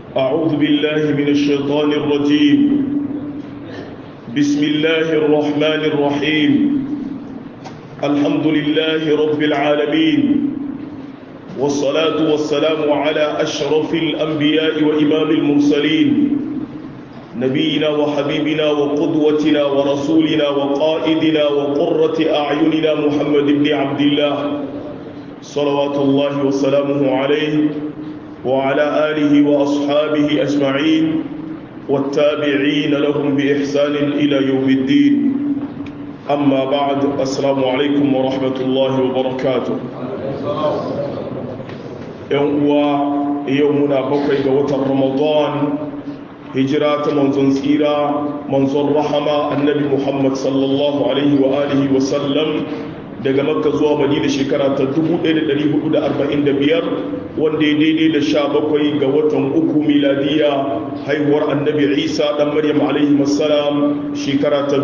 أعوذ بالله من الشيطان الرجيم بسم الله الرحمن الرحيم الحمد لله رب العالمين والصلاة والسلام على أشرف الأنبياء وإمام المرسلين نبينا وحبيبنا وقدوتنا ورسولنا وقائدنا وقرة أعيننا محمد بن عبد الله صلوات الله وسلامه عليه وعلى آله وأصحابه أجمعين والتابعين لهم بإحسان إلى يوم الدين أما بعد السلام عليكم ورحمة الله وبركاته يوم يومنا بقي وتر رمضان هجرات منزون سيرة منزون رحمة النبي محمد صلى الله عليه وآله وسلم daga makka zuwa madina shekara ta 1445 wanda ya daidai da sha bakwai ga watan uku miladiya haihuwar annabi isa dan maryam alaihi wassalam shekara ta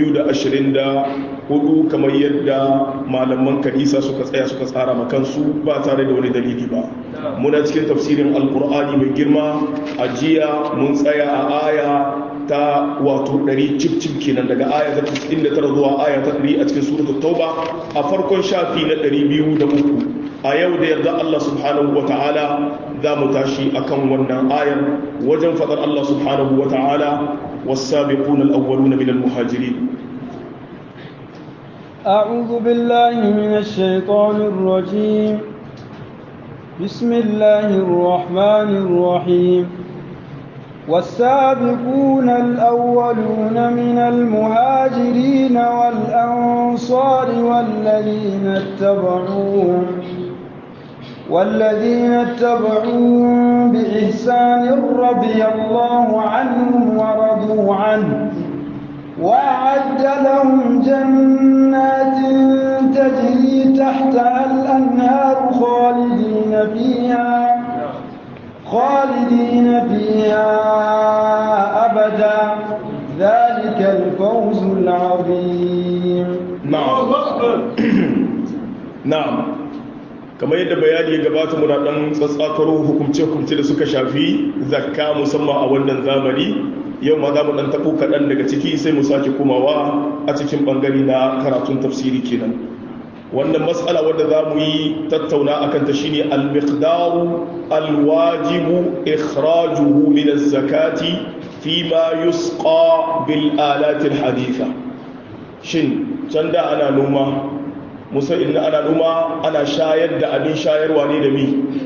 2024 kamar yadda malaman kanisa suka tsaya suka tsara makansu ba tare da wani dalili ba muna cikin tafsirin alkur'ani mai girma a jiya mun tsaya a aya ta wato 100 cif kenan daga aya ta 99 zuwa aya ta 100 a cikin suratul tauba a farkon shafi na 203 a yau da yarda Allah subhanahu wa ta'ala za mu tashi akan wannan ayar wajen fadar Allah subhanahu wa ta'ala والسابقون الأولون من المهاجرين أعوذ بالله من الشيطان الرجيم بسم الله الرحمن الرحيم والسابقون الأولون من المهاجرين والأنصار والذين اتبعوهم والذين اتبعوهم بإحسان رضي الله عنهم ورضوا عنه وأعد لهم جنات تجري تحتها الأنهار خالدين فيها خالدين فيها أبدا ذلك الفوز العظيم نعم نعم kamar yadda bayani ya gabata muna dan tsatsakaro hukumce-hukumce da suka shafi zakka musamman a wannan zamani yau ma za mu dan tabo kaɗan daga ciki sai mu sake komawa a cikin bangare na karatun tafsiri kenan wannan matsala wadda za mu yi tattauna a kanta shine al-miqdaru al-wajibu ikhrajuhu min az-zakati fi ma yusqa bil alati al-haditha shin can da ana noma musa inda ana noma ana shayar da abin shayarwa ne da mi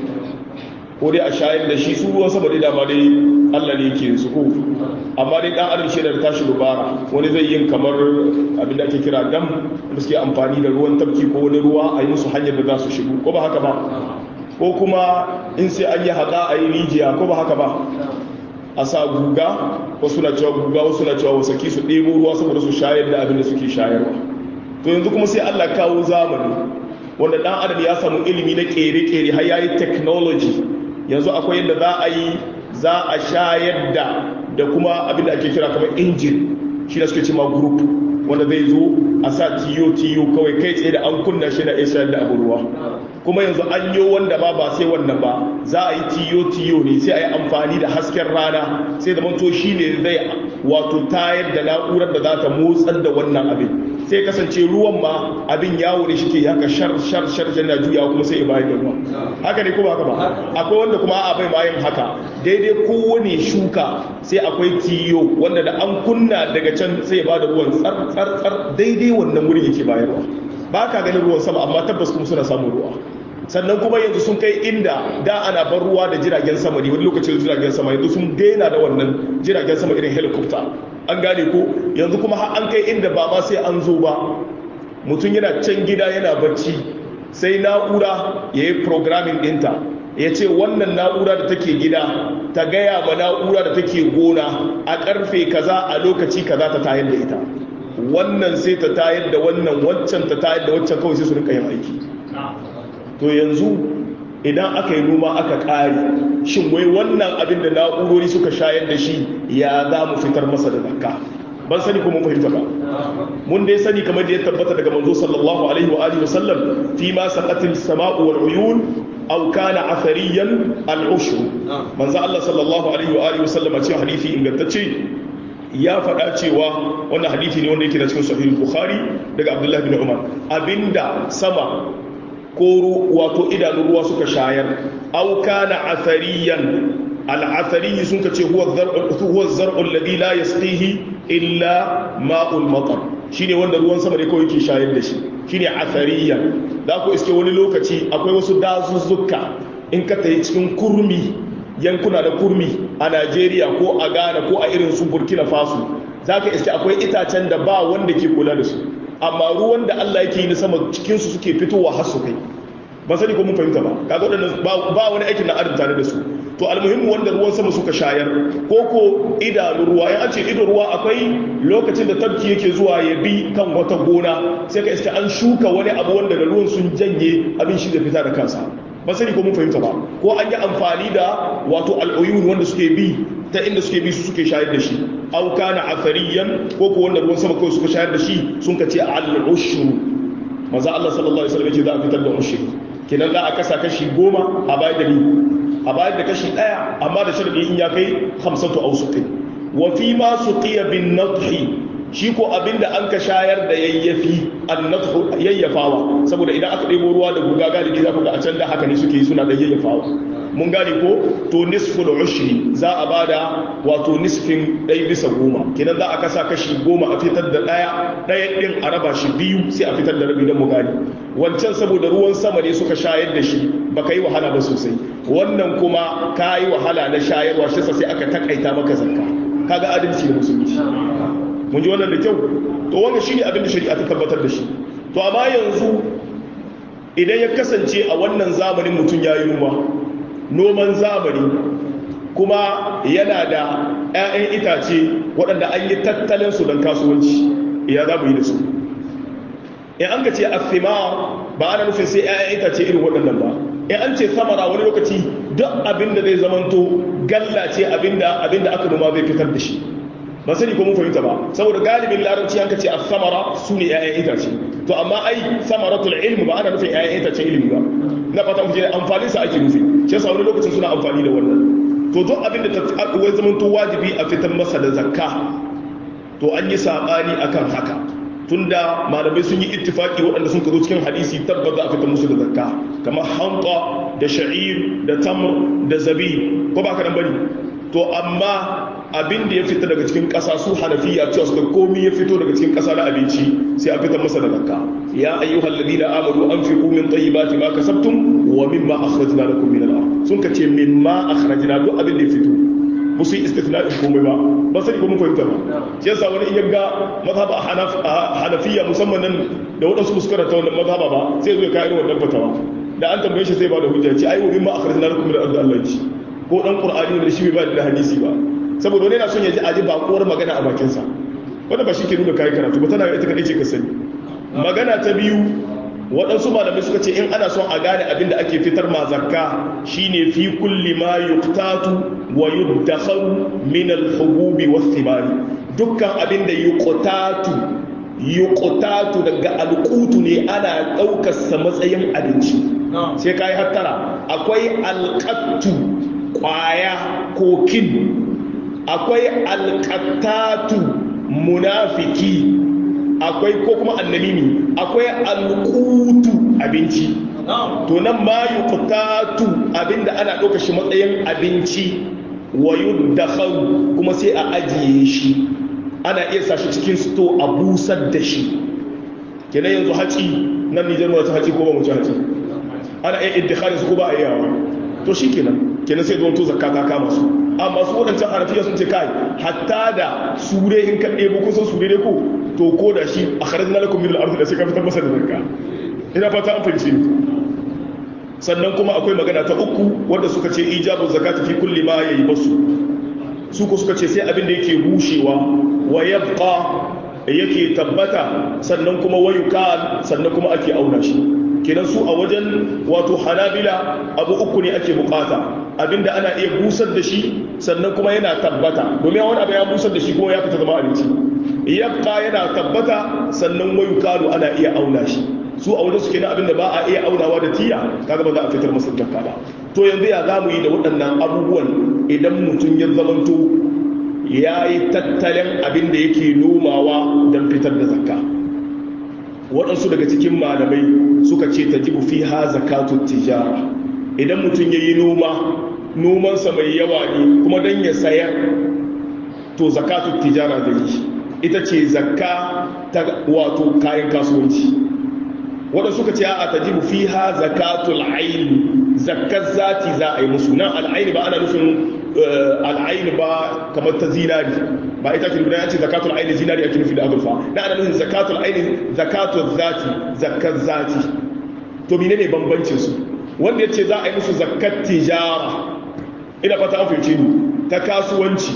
ko dai a shayar da shi su ruwan sama dai dama dai Allah ne yake su ko amma dai dan adam shedar tashi dubara wani zai yin kamar abin da ake kira dam da suke amfani da ruwan tafki ko wani ruwa a yi musu hanyar da za su shigo ko ba haka ba ko kuma in sai an yi haƙa a yi rijiya ko ba haka ba a sa guga wasu na cewa guga wasu na cewa wasaki su ɗebo ruwa saboda su shayar da abin da suke shayarwa to yanzu kuma sai Allah kawo zamani wanda dan adam ya samu ilimi na kere-kere har yayi technology yanzu akwai yadda za a yi za a shayar da da kuma abin da ake kira kamar injin shi da suke cima group wanda zai zo a sa tiyo-tiyo kawai kai tsaye da an kunna shi na iya shayar da abu ruwa kuma yanzu an yi wanda ba ba sai wannan ba za a yi tiyo-tiyo ne sai a yi amfani da hasken rana sai da manto shi ne zai wato tayar da na'urar da za ta motsar da wannan abin sai kasance ruwan ma abin yawo ne shi ke haka shar shar shar yana juya kuma sai bayar da ruwa haka ne kuma haka ba akwai wanda kuma a bai bayan haka daidai kowane shuka sai akwai tiyo wanda da an kunna daga can sai ba da ruwan tsar tsar tsar daidai wannan wurin yake bayarwa ba ka ganin ruwan sama amma tabbas kuma suna samun ruwa sannan kuma yanzu sun kai inda da ana bar ruwa da jiragen sama ne wani lokacin jiragen sama yanzu sun daina da wannan jiragen sama irin helicopter an gane ko yanzu kuma har an kai inda ba ma sai an zo ba mutum yana can gida yana bacci sai na'ura ya yi programming ɗinta ya ce wannan na'ura da take gida ta gaya ma na'ura da take gona a karfe kaza a lokaci kaza ta tayar da ita wannan sai ta tayar da wannan waccan ta tayar da waccan kawai sai su rinka yin aiki to yanzu idan aka yi noma aka ƙare shin wai wannan abin da na'urori suka shayar da shi ya za mu fitar masa da zakka ban sani ko mun fahimta ba mun dai sani kamar da ya tabbata daga manzo sallallahu alaihi wa alihi wasallam fi ma saqatil sama'u wal uyun aw kana athariyan al-ushr manzo Allah sallallahu alaihi wa alihi wasallam a cikin hadisi ingantacce ya faɗa cewa wannan hadisi ne wanda yake da cikin sahih bukhari daga abdullahi bin umar abinda sama ko wato idanun ruwa suka shayar aw kana athariyan al-athari sun kace huwa zar'u huwa zar'u alladhi la yasqihi illa ma'ul matar shine wanda ruwan sama ne kawai ke shayar da shi shine athariyan da ku iske wani lokaci akwai wasu dazuzzuka in ka tayi cikin kurmi yankuna da kurmi a Najeriya ko a Ghana ko a irin su Burkina Faso zaka iske akwai itacen da ba wanda ke kula da su amma ruwan da Allah yake yi na sama cikin su suke fitowa har su kai ba sani ko mun fahimta ba kaga wadannan ba wani aikin na adam tare da su to almuhimmu wanda ruwan sama suka shayar ko ko idanun ruwa in an ce idon ruwa akwai lokacin da tabki yake zuwa ya bi kan wata gona sai ka iska an shuka wani abu wanda da ruwan sun janye abin shi da fita da kansa ba sani ko mun fahimta ba ko an yi amfani da wato al'uyun wanda suke bi ta inda suke bi su suke shayar da shi au kana athariyan ko ko wanda ruwan sama kawai suka shayar da shi sun ka ce al-ushru maza Allah sallallahu alaihi wasallam ya ce za a fitar da ushri kenan za a kasa kashi goma a bayar da ni a bayar da kashi ɗaya amma da sharadi in ya kai hamsatu ausuqin wa fi ma suqiya bin nadhi shi ko abinda an ka shayar da yayyafi annadhu yayyafawa saboda idan aka ɗebo ruwa da guga galibi za ku ga a can da haka ne suke suna da yayyafawa mun gane ko to nisful ushri za a bada wato nisfin ɗaya bisa goma kenan za a kasa kashi goma a fitar da ɗaya ɗaya ɗin a raba shi biyu sai a fitar da rabi don mu gane wancan saboda ruwan sama ne suka shayar da shi baka yi wahala ba sosai wannan kuma ka yi wahala na shayarwa shi sai aka takaita maka zakka kaga adalci da musulunci mun ji wannan da kyau to wannan shine abin da shari'a ta tabbatar da shi to amma yanzu idan ya kasance a wannan zamanin mutum ya yi noma noman zamani kuma yana da 'ya'yan itace waɗanda an yi tattalin su don kasuwanci ya za mu yi da su in an ka ce afima ba ana nufin sai 'ya'yan itace irin waɗannan ba in an ce samara wani lokaci duk abin da zai zamanto galla ce abinda abinda aka noma zai fitar da shi ba sani ko mun fahimta ba saboda galibin larabci an ka ce as-samara su ne 'ya'yan itace to amma ai samaratul ilmi ba ana nufin 'ya'yan itace ilimi ba na fata mu je amfanin sa ake nufi shi yasa wani lokacin suna amfani da wannan to duk abin da ta wai zamanto wajibi a fitar masa da zakka to an yi sabani akan haka tunda malamai sun yi ittifaki waɗanda sun zo cikin hadisi tabbata a fitar musu da zakka kamar hanta da sha'ir da tamr da zabi ko ba ka nan bane to amma abin da ya fita daga cikin ƙasa su hanafiya cewa suka komi ya fito daga cikin ƙasa na abinci sai a fitar masa da zakka ya ayyuhal ladina amanu anfiqu min tayyibati ma kasabtum wa mimma akhrajna lakum min al-ard sun kace mimma akhrajna duk abin da ya fito musu yi istifna'in komai ba ba sai ko mun fahimta ba shi yasa wani iya ga mazhaba hanafiya musamman nan da wadansu muskara ta wannan mazhaba ba sai zo ya kai irin wannan fatawa da an tambaye shi sai ba da hujja ce ai wa mimma akhrajna lakum min al-ard Allah ci ko dan qur'ani da shi bai ba da hadisi ba saboda wani yana son ya ji aji bakuwar magana a bakin sa wanda ba shi ke nuna kai karatu ba tana ita kadai ce ka sani magana ta biyu waɗansu malamai suka ce in ana son a gane abin da ake fitar ma zakka shine fi kulli ma yuqtatu wa yuddakharu min al-hububi was-thimari dukkan abin da yuqtatu yuqtatu daga alqutu ne ana daukar sa matsayin abinci sai kai hattara akwai alqattu kwaya ko kin akwai alqattatu munafiki akwai ko kuma annalimi akwai alqutu abinci to nan ma yuqtatu abinda ana ɗauka shi matsayin abinci wa yuddakharu kuma sai a ajiye shi ana iya sa shi cikin sto a busar da shi kenan yanzu haci nan Nijar mu ta haci ko ba mu ci haci ana iya iddikharin su ko ba a yawa to shi kenan kenan sai zuwa to zakka ta kama su amma su waɗancan harafiya sun ce kai hatta da sure in ka ɗebo kusan sure ne ko to ko da shi a kharaj na lakum min al-ardh da sai ka fitar masa da zakka ina fata an fahimci ni sannan kuma akwai magana ta uku wanda suka ce ijabu zakati fi kulli ma yayi basu su ko suka ce sai abin da yake bushewa wa yabqa yake tabbata sannan kuma wayuka sannan kuma ake auna shi kenan su a wajen wato hanabila abu uku ne ake bukata abinda ana iya busar da shi sannan kuma yana tabbata domin wani abu ya busar da shi kuma ya fita zama abinci yabqa yana tabbata sannan wayu kalu ana iya auna shi su a wajen su kenan abinda ba a iya aunawa da tiya kaga ba za a fitar masa zakka ba to yanzu ya zamu yi da waɗannan abubuwan idan mutum ya zamanto ya yi tattalin abin da yake nomawa don fitar da zakka waɗansu daga cikin malamai suka ce ta jibu fi ha zakatun tijara idan mutum ya yi noma nomansa mai yawa ne kuma don ya sayar to zakatun tijara da yi ita ce zakka ta wato kayan kasuwanci waɗansu suka ce a ta jibu fi ha zakatul aini zakkar zati za a yi musu nan al'aini ba ana nufin al'aini ba kamar ta zinari ba ita ke nuna ce zakatul aini zinari ake nufi da azurfa na ana nufin zakatul aini zakatul zati zakkar zati to mine ne bambancin su wanda ya ce za a yi musu zakkar tijara ina fata an fahimci ni ta kasuwanci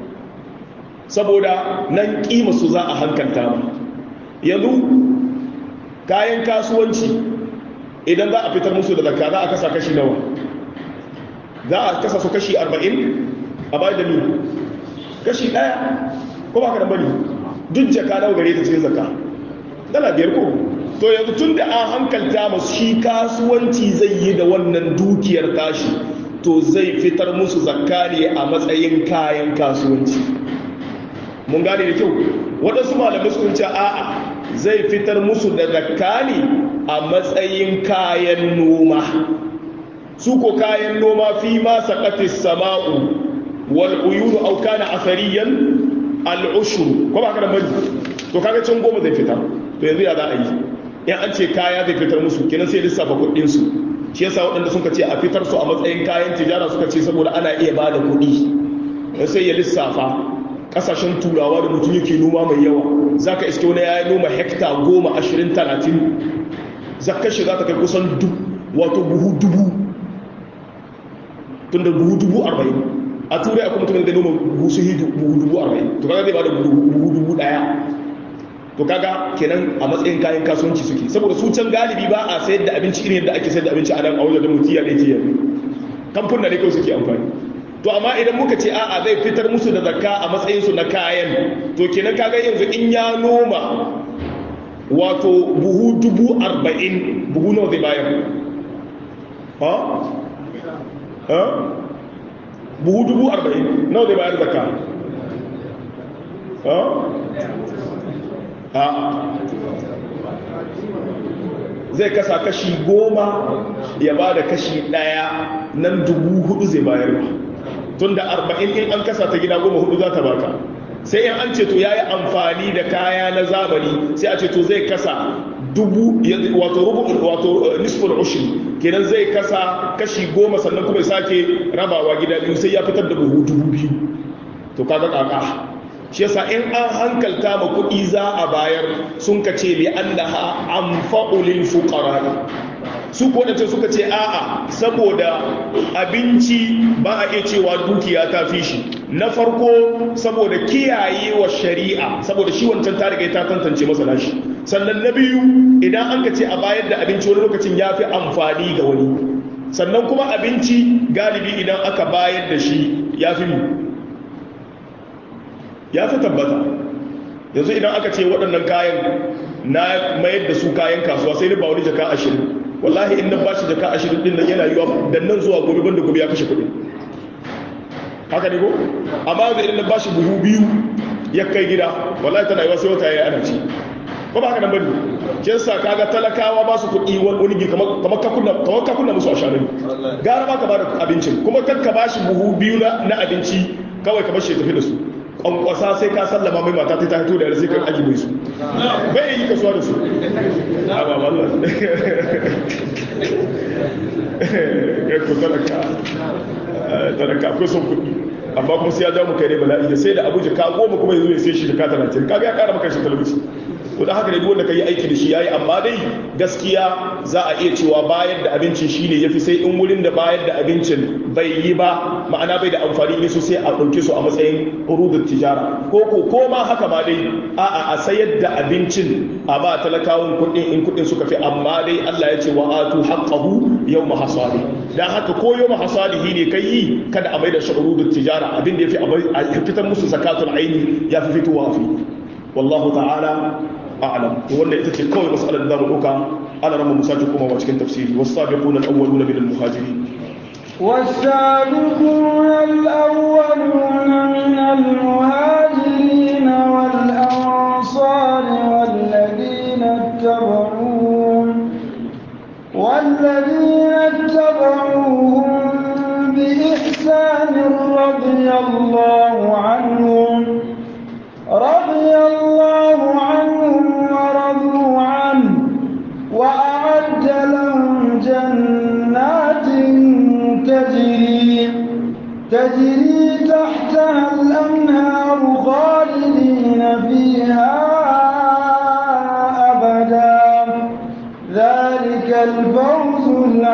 saboda nan kima su za a hankalta ba yanzu kayan kasuwanci idan za a fitar musu da zakka za a kasa kashi nawa za a kasa su kashi 40 a bayan da ni kashi daya ko ba ka da bari duk jaka nawa gare ta cikin zakka dala biyar ko to yanzu tun da an hankalta masu shi kasuwanci zai yi da wannan dukiyar tashi to zai fitar musu zakka ne a matsayin kayan kasuwanci mun gane da kyau waɗansu malamai sun ce a'a zai fitar musu da zakka ne a matsayin kayan noma su ko kayan noma fi ma saqatis sama'u wal uyunu aw kana athariyan al ushru ko ba ka da bari to kaga can goma zai fitar to yanzu ya za a yi in an ce kaya zai fitar musu kenan sai lissafa kuɗin su shi yasa waɗanda suka ce a fitar su a matsayin kayan tijara suka ce saboda ana iya ba da kuɗi sai ya lissafa kasashen turawa da mutum yake noma mai yawa za ka iske wani ya yi noma hekta goma ashirin talatin zakar shi za ta kai kusan wato buhu dubu tun da buhu dubu arba'in a turai akwai mutumin da noma buhu su hidu buhu dubu arba'in to kaga zai ba da buhu dubu daya to kaga kenan a matsayin kayan kasuwanci suke saboda su can galibi ba a sayar da abinci irin yadda ake sayar da abinci a nan a wajen da mutiya da ke yanzu kamfuna ne kawai suke amfani to amma idan muka ce a'a zai fitar musu da zakka a matsayinsu na kayan to kenan kaga yanzu in ya noma wato buhu dubu arba'in buhu nawa zai bayar ha? ha? buhu dubu arba'in nawa zai bayar zakka ha? ha? zai kasa kashi goma ya ba da kashi daya nan dubu hudu zai bayar ba tun da arba'in in an kasa ta gida goma hudu za ta baka sai in an ce to ya yi amfani da kaya na zamani sai a ce to zai kasa dubu wato rubu wato nisful ushri kenan zai kasa kashi goma sannan kuma ya sake rabawa gida biyu sai ya fitar da buhu dubu biyu to kaga kaka shi yasa in an hankalta ma kuɗi za a bayar sun ka ce li annaha anfa'u lil fuqara su ko dace suka ce a'a saboda abinci ba a iya cewa dukiya ta fi shi na farko saboda kiyaye wa shari'a saboda shi wancan ta riga ta tantance masa nashi sannan na biyu idan an ka ce a bayar da abinci wani lokacin ya fi amfani ga wani sannan kuma abinci galibi idan aka bayar da shi ya fi ya fi tabbata yanzu idan aka ce waɗannan kayan na mayar da su kayan kasuwa sai ni ba wani jaka ashirin wallahi in nan ba shi jaka ashirin din nan yana yiwa da nan zuwa gobe banda gobe ya kashe kuɗi haka ne ko amma da idan nan ba shi buhu biyu ya kai gida wallahi tana yiwa sai wata ya ana ci ba ba haka nan bane kin sa kaga talakawa ba su kuɗi wani gi kamar kamar ka kunna kamar ka kunna musu asharin gara ba ka ba da abincin kuma kan ka ba shi buhu biyu na abinci kawai ka bar shi tafi da su kwankwasa sai ka sallama mai mata ta hito da sai ka aji mai su bai yi kasuwa da su a ba wallah ya ku talaka talaka akwai son kuɗi amma kuma sai ya jawo muka ne bala'i da sai da abu jika goma kuma yanzu ya sai shi jika talatin kaga ya kara maka shi talauci to da haka ne duk wanda ka yi aiki da shi yayi amma dai gaskiya za a iya cewa bayar da abincin shine yafi sai in wurin da bayar da abincin bai yi ba ma'ana bai da amfani ne sosai a ɗauke su a matsayin urudut tijara ko ko ko ma haka ma dai a'a a sayar da abincin a ba talakawan kuɗin in kuɗin suka fi amma dai Allah ya ce wa atu haqqahu yawma hasadi dan haka ko yawma hasadihi ne kai yi kada a mai da shi urudut tijara abin da yafi a fitar musu zakatul aini ya fi fitowa fi wallahu ta'ala a'lam to wanda ita ce kawai mas'alar da zamu dauka ana rama musaki kuma wa cikin tafsiri was-sabiquna al-awwaluna min al-muhajirin والسابقون الأولون من المهاجرين والأنصار والذين اتبعوهم والذين اتبعوهم بإحسان رضي الله عنهم رضي الله عنهم ورضوا عنه وأعد لهم جنات تجري تجري تحتها الأنهار خالدين فيها أبدا ذلك الفوز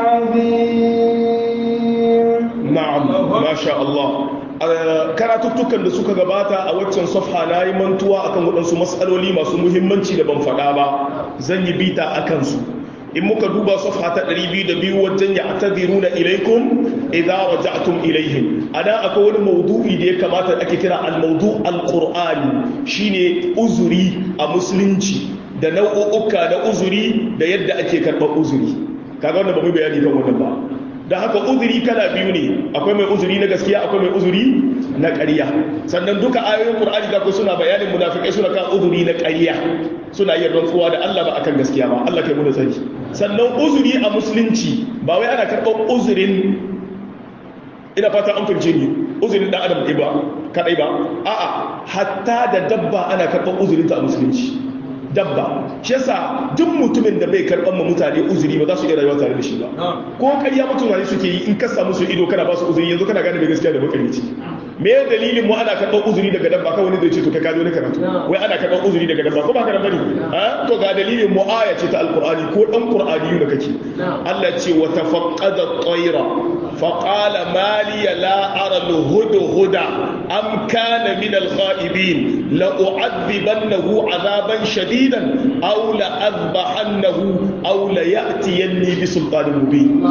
العظيم na'am masha Allah karatuttukan da suka gabata a waccan safha na yi mantuwa akan waɗansu matsaloli masu muhimmanci da ban faɗa ba zan yi bita a kansu in muka duba safha ta 202 wajen ya atadiruna ilaikum idza raja'tum ilaihim ana akwai wani maudu'i da ya kamata ake kira al-mawdu' al-qur'ani shine uzuri a musulunci da nau'uka na uzuri da yadda ake karɓar uzuri kaga wannan ba mu bayani kan wannan ba da haka uzuri kala biyu ne akwai mai uzuri na gaskiya akwai mai uzuri na ƙarya sannan duka ayoyin qur'ani da ku suna bayanin munafikai suna kan uzuri na ƙarya suna yin rantsuwa da Allah ba akan gaskiya ba Allah kai mu da sani sannan uzuri a musulunci ba wai ana karɓar uzurin ina fata an fahimce ni uzurin dan adam ba kadai ba a'a hatta da dabba ana karɓar uzurin ta a musulunci dabba shi yasa duk mutumin da bai karɓar ma mutane uzuri ba za su iya rayuwa tare da shi ba ko ƙarya mutane suke yi in ka samu su ido kana ba su uzuri yanzu kana gane mai gaskiya da makarici me dalilin mu ana karɓar uzuri daga dabba kawai wani zai ce to kai ka zo ne karatu wai ana karɓar uzuri daga dabba ko ba ka bane ha to ga dalilin mu aya ce ta alqur'ani ko dan qur'ani da kake Allah ce wa tafaqqada at-tayra fa qala ma li la ara al-hudhuda am kana min al-ghaibin la u'adhibannahu 'adaban shadidan aw la adbahannahu aw la ya'tiyanni bi sultanin mubin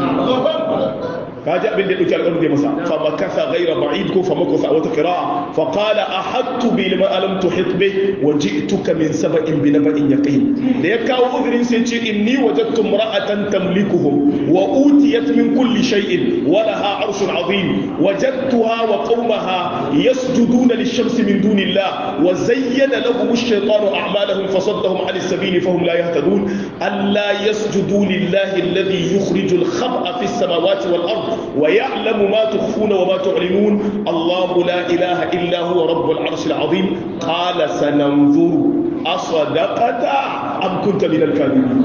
kaji abin da yake alƙawarin da masa fa makasa ghayra ba'id ko fa makasa wata qira'a fa qala ahattu bi lima alam tuhit bi wa ji'tuka min sab'in bi naba'in yaqin da ya kawo uzurin sai ce inni wajadtu imra'atan tamlikuhum wa utiyat min kulli shay'in wa laha arshun 'azim wajadtuha wa qaumaha yasjuduna lish-shamsi min dunillah wa zayyana lahum ash-shaytanu a'malahum fasaddahum 'an as-sabili fahum la yahtadun alla yasjudu lillahi alladhi yukhrijul khab'a fis samawati wal ard ويعلم ما تخفون وما تعلنون الله لا إله إلا هو رب العرش العظيم قال سننظر أصدقت أم كنت من الكاذبين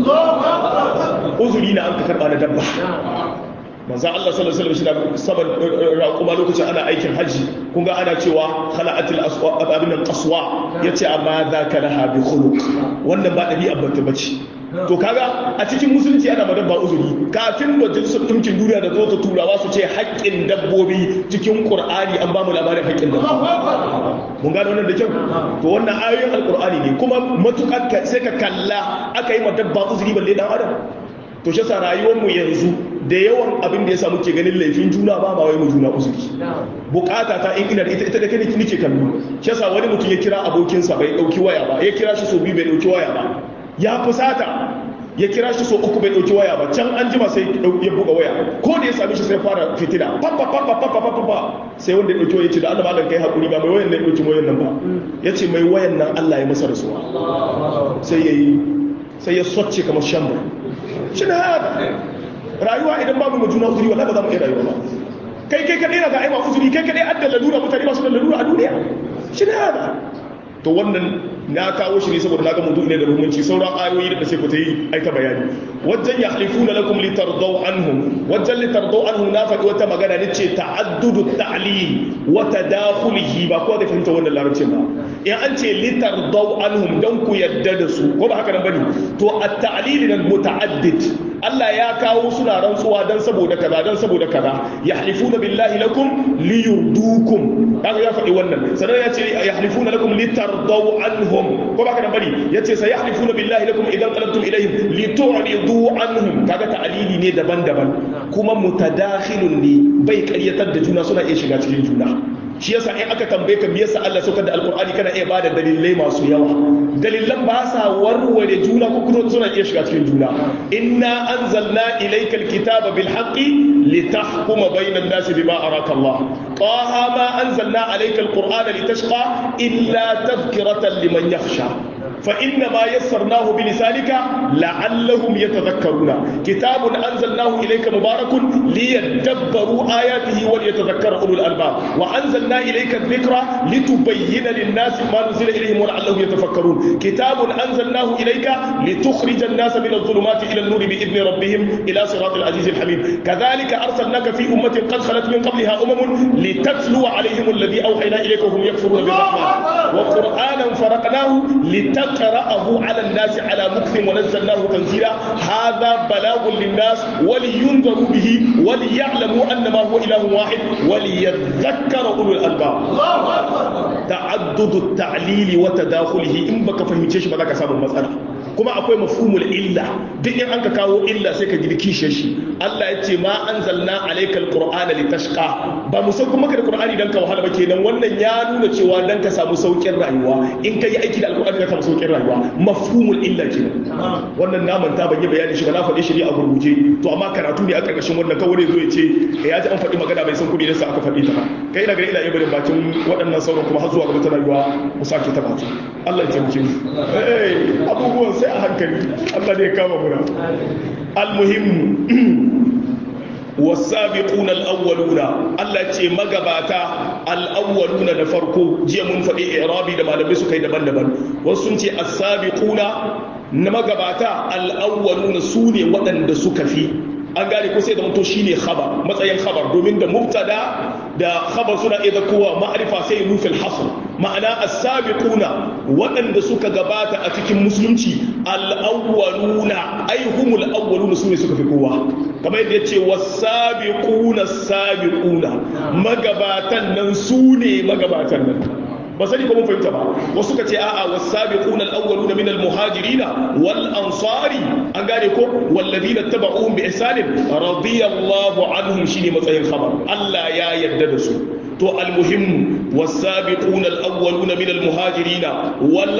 أذرينا أنك كربان دبا manzo Allah sallallahu alaihi wasallam saban kuma lokacin ana aikin haji kun ga ana cewa khala'atil aswa abin nan qaswa yace amma zaka laha bi khuluq wannan ba dabi'a bata bace to kaga a cikin musulunci ana madan ba uzuri kafin majalisar ɗinkin duniya da zo ta turawa su ce haƙƙin dabbobi cikin ƙur'ani an ba mu labarin haƙƙin dabbobi mun gano wannan da kyau to wannan ayoyin alƙur'ani ne kuma matuƙar sai ka kalla aka yi ma dabba uzuri balle dan adam to shi sa rayuwar mu yanzu da yawan abin da ya samu ke ganin laifin juna ba ba wai mu juna uzuri bukata ta in ina da ita ita da kai nake kallo shi yasa wani mutum ya kira abokinsa bai dauki waya ba ya kira shi so biyu bai dauki waya ba ya fusata ya kira shi so uku bai dauki waya ba can an jima sai ya buga waya ko da ya sami shi sai fara fitina papa papa papa papa sai wanda ya dauki waya ce da Allah malam kai hakuri ba mai wayan nan dauki wayan nan ba yace mai wayan nan Allah ya masa rasuwa sai yayi sai ya socce kamar shamba shi na rayuwa idan babu mu juna uzuri wallahi ba za mu iya rayuwa ba kai kai kadai na ga ai ma uzuri kai kadai adda lalura mutane ba su da lalura a duniya shi na to wannan na kawo shi ne saboda na ga mutu ne da muhimmanci sauran ayoyi da sai ku ta yi aika bayani wajen ya halifuna lakum litardau anhum wajen litardau anhum na faɗi wata magana ne ce ta'addudu ta'lim wa tadakhulihi ba ko da fahimta wannan larabcin ba in an ce litardau anhum dan ku yadda da su ko ba haka nan bane to at-ta'lil nan muta'addid Allah ya kawo suna rantsuwa dan saboda kaza dan saboda kaza yahlifuna billahi lakum liyurdukum kaga ya faɗi wannan sannan ya ce yahlifuna lakum litardau anhum ko baka nan bari yace sayahlifuna billahi lakum idan qalabtum ilayhim litu'ridu anhum kaga ta'alili ne daban-daban kuma mutadakhilun ne bai ƙaryatar da juna suna iya shiga cikin juna shi yasa in aka tambaye ka me yasa Allah saukar da alqur'ani kana iya bada dalilai masu yawa dalilan ba sa warware juna ko kuma suna iya shiga cikin juna inna anzalna ilayka alkitaba bil haqqi litahkuma bayna an-nasi bima araka Allah taha ma anzalna alayka alqur'ana litashqa illa tadhkiratan liman yakhsha فإنما يسرناه بلسانك لعلهم يتذكرون كتاب أنزلناه إليك مبارك ليدبروا آياته وليتذكر أولو الألباب وأنزلنا إليك الذكرى لتبين للناس ما نزل إليهم ولعلهم يتفكرون كتاب أنزلناه إليك لتخرج الناس من الظلمات إلى النور بإذن ربهم إلى صراط العزيز الحميد كذلك أرسلناك في أمة قد خلت من قبلها أمم لتتلو عليهم الذي أوحينا إليك وهم يكفرون بالرحمن وقرآنا فرقناه لتقرأ قرأه على الناس على مكث ونزلناه تنزيلا هذا بلاغ للناس ولينذروا به وليعلموا أن ما هو إله واحد وليذكر أولو الألباب تعدد التعليل وتداخله إن بك فهمتش بذلك سبب المسألة kuma akwai mafhumul illa duk in an ka kawo illa sai ka gidi kishe shi Allah ya ce ma anzalna alaykal qur'ana litashqa ba mu sauko maka da qur'ani dan ka wahala ba kenan wannan ya nuna cewa dan ka samu saukin rayuwa in ka yi aiki da alqur'ani ka samu saukin rayuwa mafhumul illa kenan wannan na manta ban yi bayani shi ba na faɗi shi a gurguje to amma karatu ne a karkashin wannan kawai zo ya ce ya ji an faɗi magana bai san kuɗi nasa aka faɗi ta ba kai ina ga ina iya barin bakin waɗannan sauran kuma har zuwa gaba ta rayuwa mu sake ta baki Allah ya taimake mu eh abubuwan sai a hankali Allah ne ya kama muna almuhimmu wasabiquna alawwaluna Allah ce magabata alawwaluna da farko jiya mun faɗi i'rabi da malamai suka yi daban-daban wasu sun ce as-sabiquna na magabata alawwaluna su ne waɗanda suka fi an gane ko sai da mutu shine khabar matsayin khabar domin da mubtada da khabar suna iya kowa ma'arifa sai nufil hasr ma'ana as-sabiquna waɗanda suka gabata a cikin musulunci al-awwaluna ay humul awwaluna sune suka fi kowa kamar yadda yace was-sabiquna as-sabiquna magabatan nan sune magabatan nan ba sani ko mun fahimta ba wasu ka ce a'a was-sabiquna al-awwaluna min al-muhajirin wal ansari an gane ko walladina tabauhum bi ihsan radiyallahu anhum shine matsayin khabar Allah ya yarda da su to al-muhim was-sabiquna al-awwaluna min al-muhajirin wal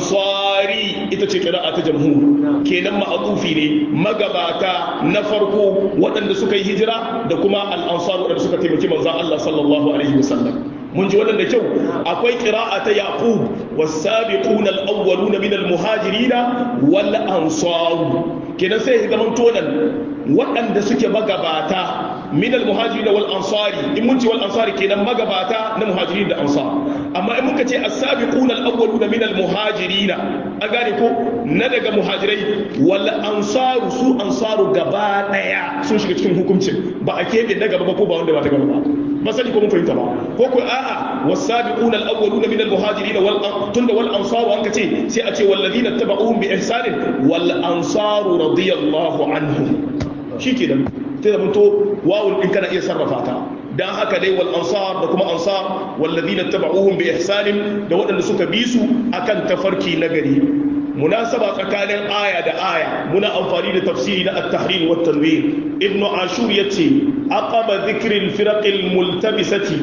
ansari ita ce qira'a ta jamhur kenan ma'adufi ne magabata na farko waɗanda suka yi hijira da kuma al-ansar waɗanda suka taimaki manzon Allah sallallahu alaihi wasallam mun ji wannan da kyau akwai qira'a ta yaqub was-sabiquna al-awwaluna min al-muhajirin wal ansar kenan sai ya zaman tonan waɗanda suke magabata min al-muhajirin wal ansari in mun ce wal ansari kenan magabata na muhajirin da ansar amma in muka ce as-sabiquna al-awwaluna min al-muhajirin an gane ko na daga muhajirai wal ansaru su ansaru gaba daya sun shiga cikin hukuncin ba a kebe na gaba ba ko ba wanda ba ta gaba ba masali ko mun fahimta ba ko ko a'a wasabiqun al-awwalun min al-muhajirin wal tunda wal ansaru an kace sai a ce walladina tabauhum bi ihsanin wal ansaru radiyallahu anhum shikenan sai da muto wawul din kana iya sarrafa ta dan haka dai wal ansar da kuma ansar walladina tabauhum bi ihsanin da waɗanda suka bi su akan tafarki nagari munasaba tsakanin aya da aya muna amfani da tafsiri na at-tahrir wa tanwir ibn ashur yace aqaba dhikri al-firaq al-multabisati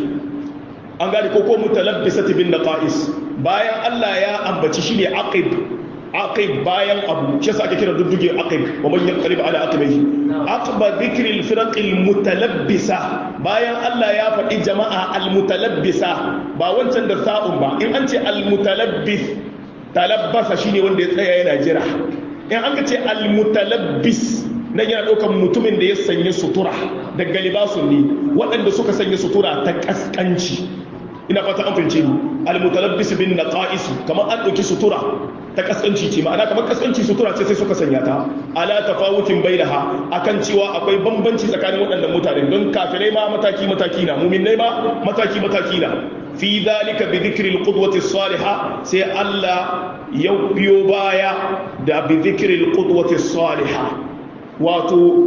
an gane ko ko mutalabbisati bin naqais bayan Allah ya ambaci shine aqib aqib bayan abu shi yasa ake kira dudduge aqib wa man yaqrib ala aqibihi aqba dhikri al-firaq al-mutalabbisa bayan Allah ya faɗi jama'a al-mutalabbisa ba wancan da sa'un ba in an ce al-mutalabbis talabbasa shine wanda ya tsaya yana jira in an ce almutalabbis nan yana ɗaukan mutumin da ya sanya sutura da galibasun ne waɗanda suka sanya sutura ta ƙasƙanci ina fata an fahimce ni almutalabbis bin naqais kamar an ɗauki sutura ta ƙasƙanci ce ma'ana kamar ƙasƙanci sutura ce sai suka sanya ta ala tafawutin bainaha akan cewa akwai bambanci tsakanin waɗannan mutane don kafirai ma mataki mataki na muminai ma mataki mataki na fi zalika bi dhikri alqudwati salihah sai Allah ya biyo baya da bi dhikri alqudwati salihah wato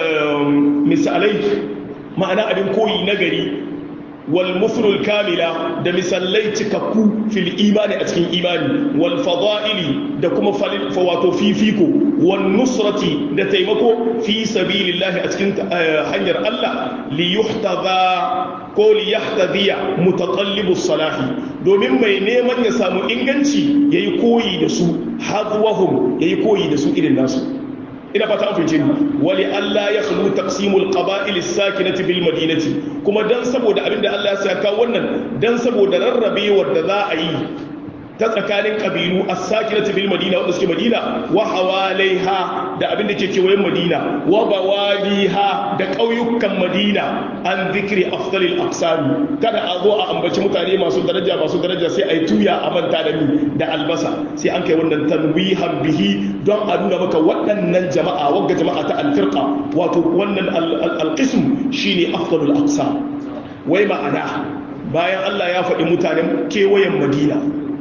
misalai ma'ana abin koyi nagari wal mufrul kamila da misalai cikakku fil imani a cikin imani wal fada'ili da kuma wato fifiko wan nusrati da taimako fi sabilillahi a cikin hanyar Allah li yuhtaza ko li yahtadiya mutaqallibus salahi domin mai neman ya samu inganci yayi koyi da su hadwahum yayi koyi da su irin nasu ina fata an fice wali Allah ya khulu taqsimul qaba'il as-sakinati bil madinati kuma dan saboda abinda Allah ya saka wannan dan saboda rarrabewar da za a yi ta tsakanin kabilu as-sakinati bil madina wanda suke madina wa hawalaiha da abin da ke kewayen madina wa bawaliha da ƙauyukan madina an zikri afdalil aqsam kada a zo a ambaci mutane masu daraja masu daraja sai a yi tuya a manta da ni da albasa sai an kai wannan tanwihan bihi don a nuna maka waɗannan jama'a wagga jama'a ta alfirqa wato wannan alqism shine afdalul aqsam wai ma'ana bayan Allah ya faɗi mutanen kewayen madina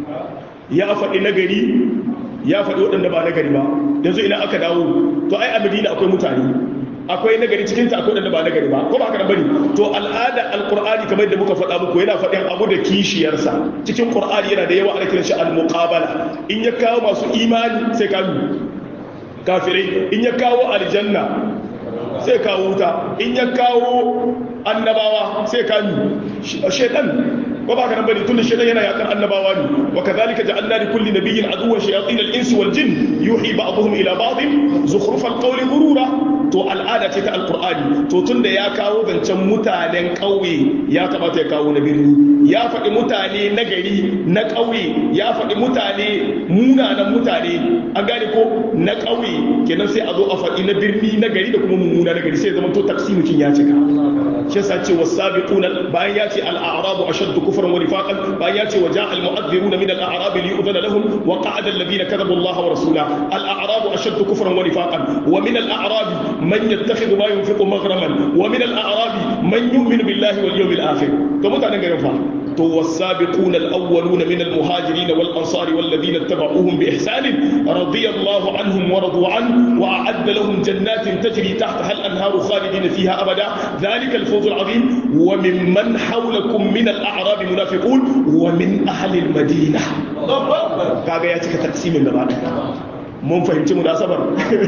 ya faɗi nagari ya faɗi waɗanda ba nagari ba yanzu ina aka dawo to ai a madina akwai mutane akwai nagari cikin ta akwai waɗanda ba nagari ba ko ba haka bane to al'ada alqur'ani kamar da muka faɗa muku yana faɗin abu da kishiyarsa cikin qur'ani yana da yawa ana kiran shi al-muqabala in ya kawo masu imani sai ka kafirai in ya kawo aljanna sai kawo wuta in ya kawo annabawa sai ka shaitan ko ba ka nan bane tunda shaitan yana yakan annabawa ne wa kadhalika ja'alna li kulli nabiyyin aduwwan shayatin al-insi wal jin yuhi ba'dhum ila ba'd zukhruf al-qawli ghurura to al'ada ce ta alqur'ani to tunda ya kawo zancen mutanen ƙauye ya kamata ya kawo na birni ya faɗi mutane na gari na ƙauye ya faɗi mutane munanan mutane an gane ko na ƙauye kenan sai a zo a faɗi na birni na gari da kuma mummuna na gari sai zama to taksimukin ya cika shi yasa ce wasabiquna bayan ya ce al-a'rabu ashaddu kufran wa nifaqan bayan ya ce wa ja'a al-mu'adhdhiruna min al-a'rab li yu'dhana lahum wa qa'ada alladhina kadhabu Allah wa rasulahu al-a'rabu ashaddu kufran wa nifaqan wa min al-a'rab man yattakhidhu ma yunfiqu maghraman wa min al-a'rab man yu'minu billahi wal yawmil akhir to mutanen garin fa to wasabiquna al-awwaluna min al-muhajirin wal ansar wal ladina ittaba'uhum bi ihsan radiyallahu anhum wa radu an wa a'adda lahum jannatin tajri tahtaha al-anharu khalidina fiha abada dhalika al-fawz al-'azim wa mimman hawlakum min al-a'rab munafiqun wa min ahli al-madinah kaga ya cika taksimin gaba mun fahimci munasabar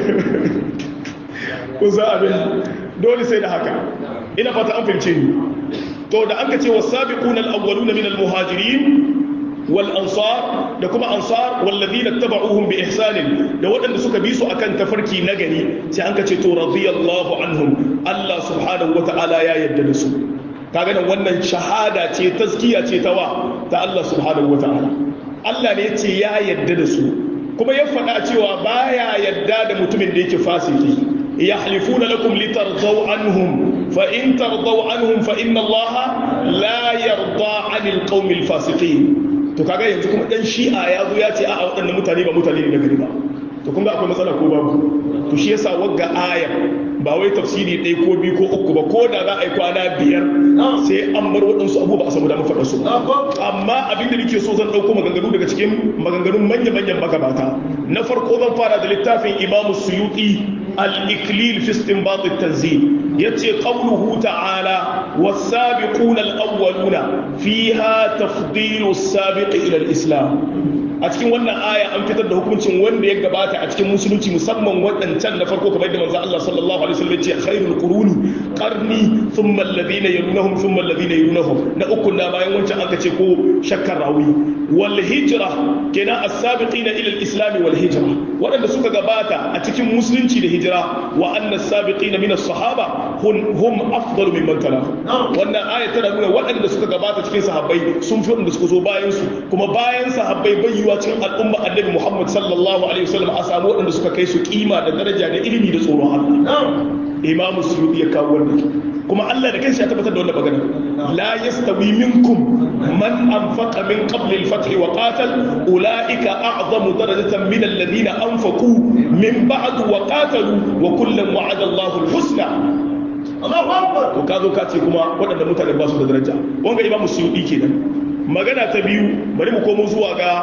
kun za abin dole sai da haka ina fata an fahimce ni to da an ka ce wasabiquna al-awwaluna min al-muhajirin wal ansar da kuma ansar walladhina tabauhum bi ihsan da waɗanda suka bi su akan tafarki na gari sai an ka ce to radiyallahu anhum Allah subhanahu wata'ala ya yarda da su kaga nan wannan shahada ce taskiya ce ta wa ta Allah subhanahu wata'ala Allah ne ya ce ya yarda da su kuma ya faɗa cewa baya yarda da mutumin da yake fasiki يحلفون لكم لترضوا عنهم فإن ترضوا عنهم فإن الله لا يرضى عن القوم الفاسقين to kaga yanzu kuma dan shi'a ya zo ya ce a'a waɗannan mutane ba mutane ne na gari ba to kun ga akwai matsala ko babu to shi yasa wagga aya ba wai tafsiri ɗaya ko biyu ko uku ba ko da za a yi kwana biyar sai an bar waɗansu abu ba a samu damar faɗa su amma abin da nake so zan ɗauko maganganu daga cikin maganganun manya-manyan magabata na farko zan fara da littafin imamu suyuti al-iklil fi istinbat at-tanzil yace qawluhu ta'ala was-sabiquna al-awwaluna fiha tafdilu as-sabiq ila al-islam a cikin wannan aya an fitar da hukuncin wanda ya gabata a cikin musulunci musamman waɗancan da farko kamar da manzo Allah sallallahu alaihi wasallam ya ce khairul quruni qarni thumma alladhina yalunhum thumma alladhina yalunhum na uku na bayan wancan aka ce ko shakkar rawi wal hijra kenan as-sabiqina ila al-islam wal hijra waɗanda suka gabata a cikin musulunci da hijira wa anna as-sabiqina min as-sahaba hum afdalu mimman talahu wannan aya tana nuna waɗanda suka gabata cikin sahabbai sun fi waɗanda suka zo bayan su kuma bayan sahabbai bayyuwa cikin al'umma annabi Muhammad sallallahu alaihi wasallam a samu waɗanda suka kai su kima da daraja da ilimi da tsoron Allah imamu suyuti ya kawo wannan kuma Allah da kanshi ya tabbatar da wannan magana la yastawi minkum man anfaqa min qabl al-fath wa qatal ulaika a'zamu darajatan min alladhina anfaqu min ba'd wa qatalu wa kullan wa'ada Allahu al-husna Allahu akbar to kazo ka ce kuma waɗanda mutane ba su da daraja wanga imamu suyuti kenan magana ta biyu bari mu komo zuwa ga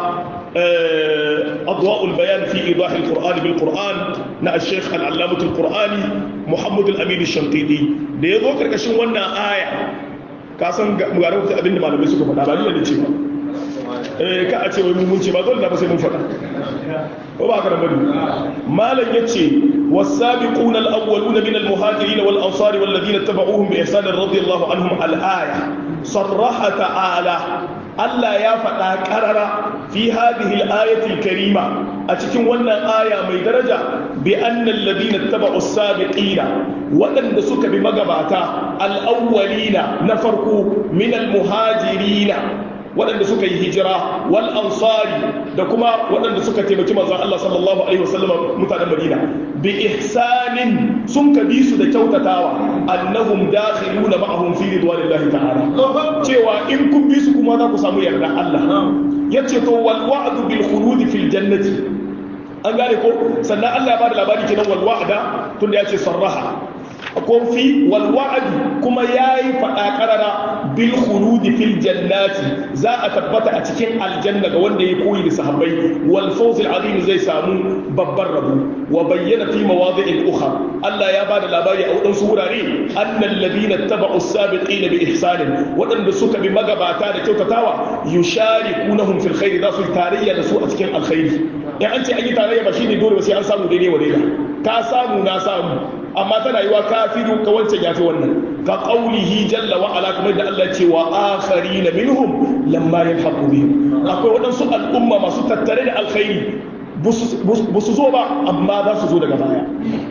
أضواء البيان في إيضاح القرآن بالقرآن نا الشيخ العلامة القرآني محمد الأمين الشنقيطي da ya zo karkashin wannan aya ka san ga rubuta abin da malamai suka faɗa ba ni da ce ba eh ka a ce wai mun ce ba dole da ba sai mun faɗa ko ba ka da bari malam yace was-sabiquna al-awwaluna min al-muhajirin wal-ansar wal-ladina tabauhum bi ihsan radiyallahu anhum al-aya sarraha ta'ala Allah ya faɗa ƙarara fi hadhihi al-ayati al-karima a cikin wannan aya mai daraja bi annal ladina tabau as-sabiqina waɗanda suka bi magabata al-awwalina na farko min al-muhajirina waɗanda suka yi hijira wal ansari da kuma waɗanda suka taimaki manzon Allah sallallahu alaihi wasallam mutanen Madina bi ihsanin sun ka bi su da kyautatawa annahum dakhiluna ma'ahum fi ridwanillahi ta'ala cewa in kun bi su kuma za ku samu yarda Allah yace to wal wa'du bil khulud fil jannati an gane ko sannan Allah ya bada labari kenan wal wa'da tunda yace sarraha ko fi wal wa'd kuma yayi fada karara bil khulud fil jannati za a tabbata a cikin aljanna ga wanda ya koyi da sahabbai wal fawz al azim zai samu babbar rabu wa bayyana fi mawadi'il ukhra Allah ya bada labari a wadansu wurare annal ladina tabau as-sabiqina bi ihsan wadanda suka bi magabata da kyautatawa yusharikunahum fil khair za su tarayya da su a cikin alkhairi in an ce an yi tarayya ba shine dole ba sai an samu daidai wa daida ka samu na samu amma tana yiwa kafiru ka wancan yafi wannan ka qaulihi jalla wa ala kamar da Allah ce wa akharin minhum lamma yalhaqu bihim akwai wadansu al'umma masu tattare da alkhairi busu zo ba amma za su zo daga baya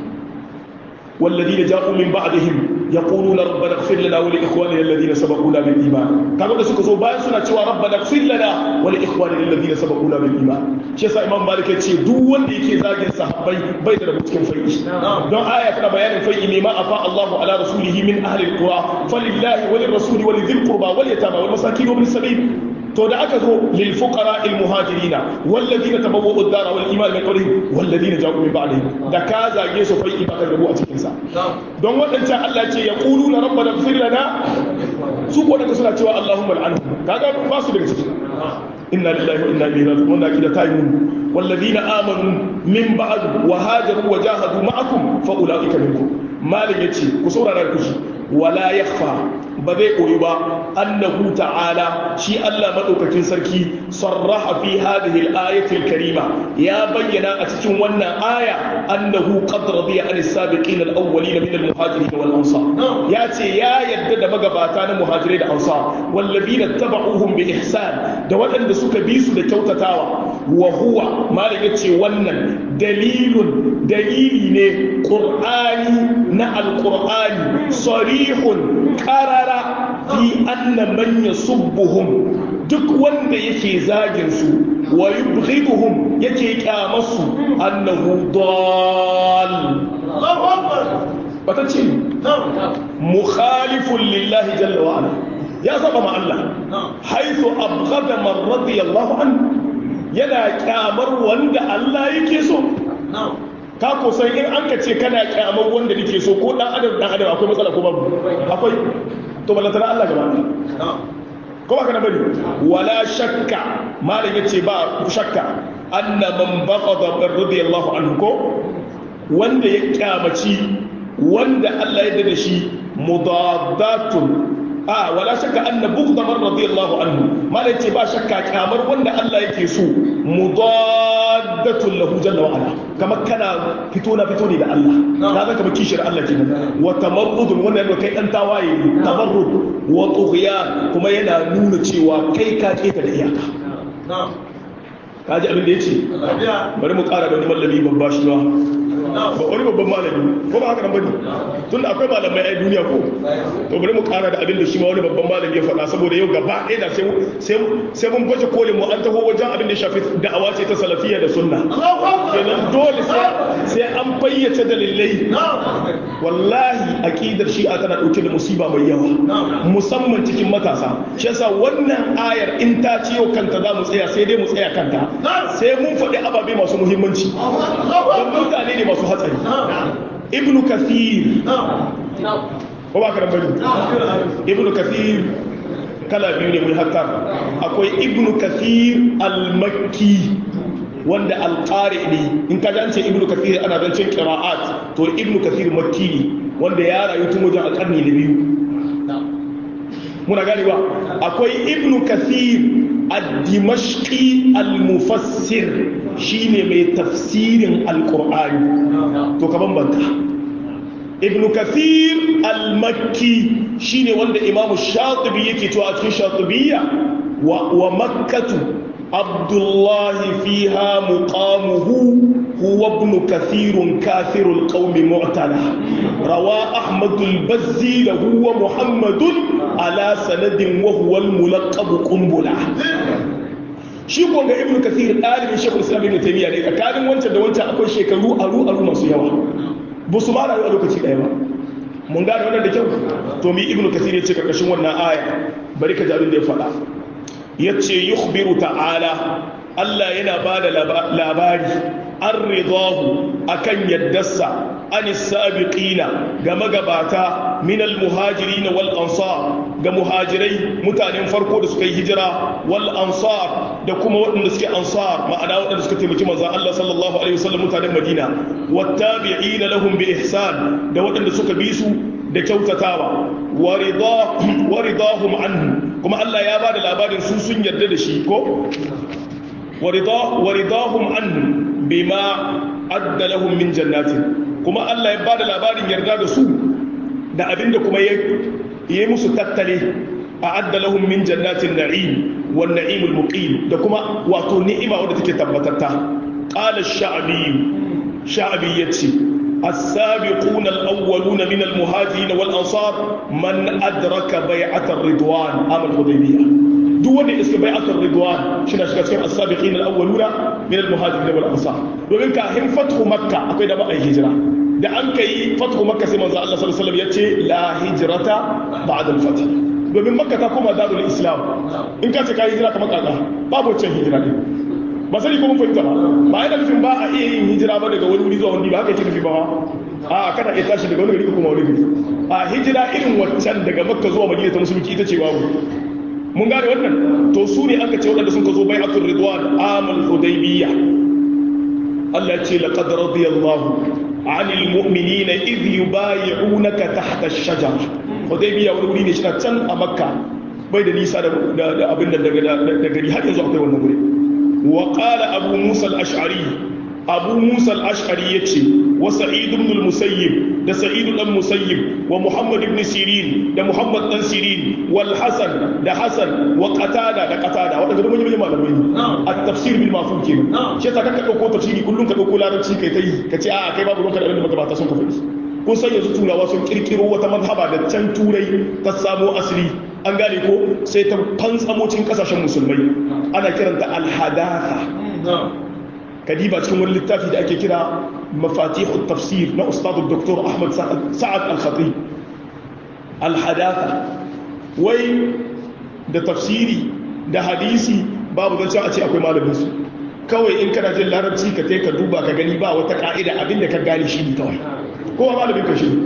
والذين جاءوا من بعدهم يقولون ربنا اغفر لنا ولاخواننا الذين سبقونا بالايمان kaga da suka zo bayan suna cewa rabbana ighfir lana wa li ikhwanina alladhina sabaquna bil iman shi yasa imam malik ya ce duk wanda yake zagin sahabbai bai da rabu cikin fai'i don aya tana bayanin fai'i ne ma afa Allahu ala rasulihi min ahli alqura falillahi wa lirrasuli wa lidhil qurba wal yatama wal masakin wa bis sabil to da aka zo lil fuqara al muhajirina walladhina tabawwa'u ad-dara wal iman min qablihim walladhina ja'u min ba'dihim da ka zage su fai'i ba ka rabu a cikin sa don wadancan Allah ce ya quluna rabbana ighfir lana su ko daga suna cewa Allahumma al'anhum kaga ba su daga ciki inna lillahi wa inna ilaihi raji'un wannan akida ta yi walladhina amanu min ba'd wa hajaru wa jahadu ma'akum fa ulaika minkum malik yace ku saurara ku shi wala yakhfa ba zai koyi ba annahu ta'ala shi Allah madaukakin sarki sarraha fi hadhihi al-ayati al-karima ya bayyana a cikin wannan aya annahu qad radiya an as-sabiqin al-awwalin min al-muhajirin wal ansar ya ce ya yadda da magabata na muhajirai da ansar wallazina tabauhum bi ihsan da waɗanda suka bi su da kyautatawa wa huwa malam yace wannan dalilun dalili ne qur'ani na al-qur'ani sarihun qarara fi anna man yasubbuhum duk wanda yake zagin su wa yubghiduhum yake kyamarsu annahu dal bata ce mukhalifun lillahi jalla wa ala ya saba ma Allah haythu abghada man radiyallahu anhu yana kyamar wanda Allah yake so ka ko san in an ka ce kana kyamar wanda nake so ko dan adam dan adam akwai matsala ko babu akwai to balantana Allah gaba ko ba kana bari wala shakka malam yace ba shakka anna man baqada radiyallahu anhu ko wanda ya kyamaci wanda Allah ya da shi mudaddatun a wala shakka anna bughda man radiyallahu anhu malam yace ba shakka kyamar wanda Allah yake so mudaddatun lahu jalla wa ala kamar kana fito na fito ne da Allah ka zaka ba kishir Allah kenan wa tamarrudun wannan yana kai dan tawaye tamarrud wa tughyan kuma yana nuna cewa kai ka keta da iyaka kaji abin da yace bari mu kara da wani mallami babba shi ba ba wani babban malami ko ba haka nan bane tunda akwai malamai a duniya ko to bari mu kara da abin da shi ma wani babban malami ya faɗa saboda yau gaba ɗaya da sai sai mun baje kolin mu an taho wajen abin da shafi da'awa ce ta salafiyya da sunna kenan dole sai sai an fayyace dalilai wallahi aqidar shi'a tana dauke da musiba mai yawa musamman cikin matasa shi yasa wannan ayar in ta ciyo kanta za mu tsaya sai dai mu tsaya kanta sai mun faɗi ababe masu muhimmanci don mutane ne masu hatsari ibnu kathir ko ba ka bari ibnu kathir kala biyu ne mun hatta akwai ibnu kathir al-makki wanda alƙari ne in ka ji an ce ibnu kathir ana zancen qira'at to ibnu kathir makki ne wanda ya rayu tun wajen alƙarni na biyu muna gani ba akwai ibnu kathir ad-dimashqi al-mufassir shine mai tafsirin al-qur'ani to ka bambanta ibn kathir al-makki shine wanda imamu shatibi yake cewa a cikin shatibiyya wa, wa makkatu abdullahi fiha muqamuhu هو ابن كثير كافر القوم معتلى روى أحمد البزي له ومحمد على سند وهو الملقب قنبلة shi ko ga ibnu kathir dalibin shekul islam ibn taymiya ne tsakanin wancan da wancan akwai shekaru aru aru masu yawa ba su ma rayu a lokaci ɗaya ba mun gane wannan da kyau to mi ibnu kathir ya ce karkashin wannan aya bari ka ji abin da ya faɗa yace yukhbiru ta'ala Allah yana ba da labari an ridahu akan yaddarsa an sabiqina ga magabata min almuhajirin wal ansar ga muhajirai mutanen farko da suka yi hijira wal ansar da kuma waɗanda suke ansar ma'ana waɗanda suka taimaki manzon Allah sallallahu alaihi wasallam mutanen Madina wattabi'ina lahum bi ihsan da waɗanda suka bi su da kyautatawa waridahum anhu kuma Allah ya bada labarin su sun yarda da shi ko waridahum anhu bima adda lahum min jannatin kuma Allah ya bada labarin yarda da su da abinda kuma ya yi musu tattale a adda lahum min jannatin na'im wan na'imul muqim da kuma wato ni'ima wadda take tabbatatta qala ash-sha'bi sha'bi yace السابقون الأولون من المهاجرين والأنصار من أدرك بيعة الرضوان عام الحديبية دون اسم بيعة الرضوان شنا شكا السابقين الأولون من المهاجرين والأنصار domin kafin fathu makka akwai da ba a yi hijira da an kai fathu makka sai manzo Allah sallallahu alaihi wasallam yace la hijrata ba'da al-fath domin makka ta koma darul islam in ka ce ka hijira kamar kaka babu wancan hijira din ba sani ko mun fahimta ba ba yana nufin ba a iya yin hijira ba daga wani wuri zuwa wani ba haka yake nufi ba a kana iya tashi daga wani gari kuma wani gari a hijira irin waccan daga makka zuwa madina ta musulunci ita ce babu mun gane wannan to su ne aka ce waɗanda sun ka zo bai'atul ridwan amal hudaybiyya Allah ya ce laqad radiyallahu anil mu'minina idh yubay'unaka tahta ash-shajara hudaybiyya wani wuri ne shi can a makka bai da nisa da abin da daga gari har yanzu akwai wannan wuri وقال أبو موسى الأشعري أبو موسى الأشعري يتشي وسعيد بن المسيب ده سعيد بن المسيب ومحمد بن سيرين ده محمد بن سيرين والحسن ده حسن وقتادة ده قتادة وده ده من يجمع لبين التفسير بالمفهوم كده شيء تكاك أكو تفسيري كلهم كأكو لا رتشي كي تي كتي آه كي بابو لونك أبين مكباتا سون كفيس kun san yanzu turawa sun kirkiro wata mazhaba da can turai ta samo asali an gane ko sai ta fantsamocin kasashen musulmai ana kiranta alhadatha kadiba cikin wani littafi da ake kira mafatihu tafsir na ustadu dr ahmad sa'ad al-khatib alhadatha wai da tafsiri da hadisi babu don cewa a ce akwai malamin su kawai in kana jin larabci ka ka duba ka gani ba wata ka'ida abinda ka gane shi ne kawai kowa malamin ka shi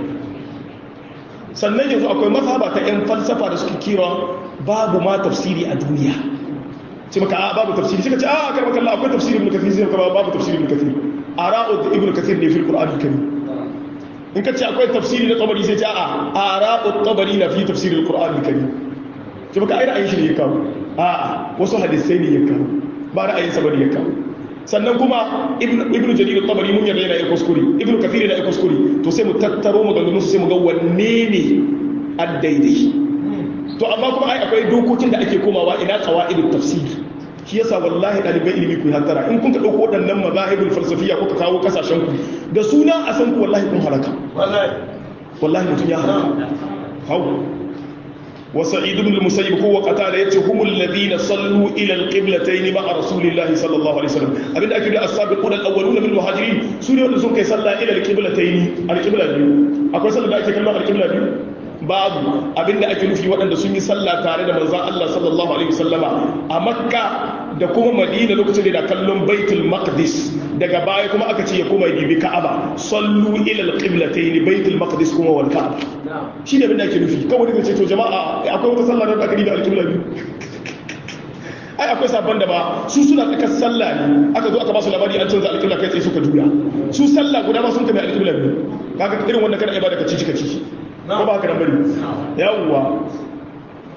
sannan yanzu akwai mazhaba ta 'yan falsafa da suke kira babu ma tafsiri a duniya ce maka a babu tafsiri suka ce a kar maka Allah akwai tafsiri ibn kathir sai ka babu tafsiri ibn kathir ara'u ibn kathir ne fil qur'an karim in ka ce akwai tafsiri na tabari sai ce a ara'u tabari na fi tafsir al-qur'an karim ce maka ai ra'ayin shi ne ya kawo a wasu hadisai ne ya kawo ba ra'ayin sa bane ya kawo sannan kuma ibnu jarir at-tabari mun yarda yana ya kuskure ibnu kathir yana ya kuskure to sai mu tattaro maganganun su sai mu ga wanne ne addaidai to amma kuma ai akwai dokokin da ake komawa ina qawaidut tafsir shi yasa wallahi dalibai ilimi ku hattara in kun ka dauko waɗannan mazahibul falsafiya kuka kawo kasashen ku da suna a san ku wallahi kun halaka wallahi wallahi mutun ya halaka hau وسعيد بن المسيب هو قتال يتي هم الذين صلوا الى القبلتين مع رسول الله صلى الله عليه وسلم ابن اكيد السابقون الاولون من المهاجرين سوري wanda sun kai sallah ila alqiblatayn alqibla biyu akwai sallah da ake kallon alqibla biyu babu abinda ake nufi waɗanda sun yi sallah tare da manzon Allah sallallahu alaihi wasallama a makka da kuma madina lokacin da kallon baitul maqdis daga baya kuma aka ce ya koma bibi ka'aba sallu ila alqiblatayn baitul maqdis kuma wal ka'aba shi ne abinda ake nufi kawai da ce to jama'a akwai wata sallah da aka riba alqibla biyu ai akwai sabon da ba su suna tsakar sallah ne aka zo aka ba su labari an canza alqibla kai tsaye suka juya su sallah guda ba sun kame alqibla biyu kaga irin wannan kana ibada ka ci ka ci ko ba haka nan bari yawwa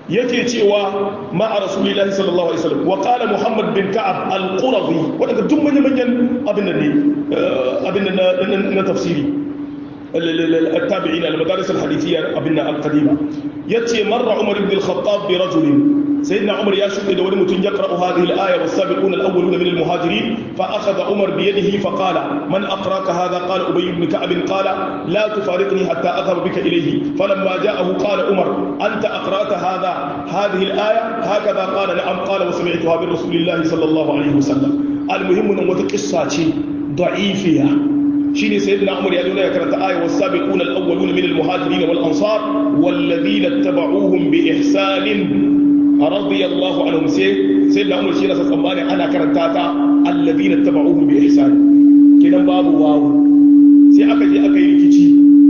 yake cewa ma'a rasulillahi sallallahu alaihi wasallam wa qala muhammad bin ka'ab al-qurazi wadanda duk manyan manyan abin da ne abin da na tafsiri التابعين المدارس الحديثية أبنا القديمة يتي مر عمر بن الخطاب برجل سيدنا عمر يشهد إذا ولم يقرأ هذه الآية والسابقون الأولون من المهاجرين فأخذ عمر بيده فقال من أقراك هذا قال أبي بن كعب قال لا تفارقني حتى أذهب بك إليه فلما جاءه قال عمر أنت أقرأت هذا هذه الآية هكذا قال نعم قال وسمعتها من رسول الله صلى الله عليه وسلم المهم أن وتقصة ضعيفة shine sayyidina umar ya nuna ya karanta aya was-sabiquna al-awwaluna min al-muhajirin wal-ansar wal-ladina ittaba'uuhum bi ihsanin radiyallahu anhum sai sayyidina umar shi rasa tsammani ana karanta ta alladina ittaba'uuhum bi ihsan kidan babu wawu sai aka je aka yi rikici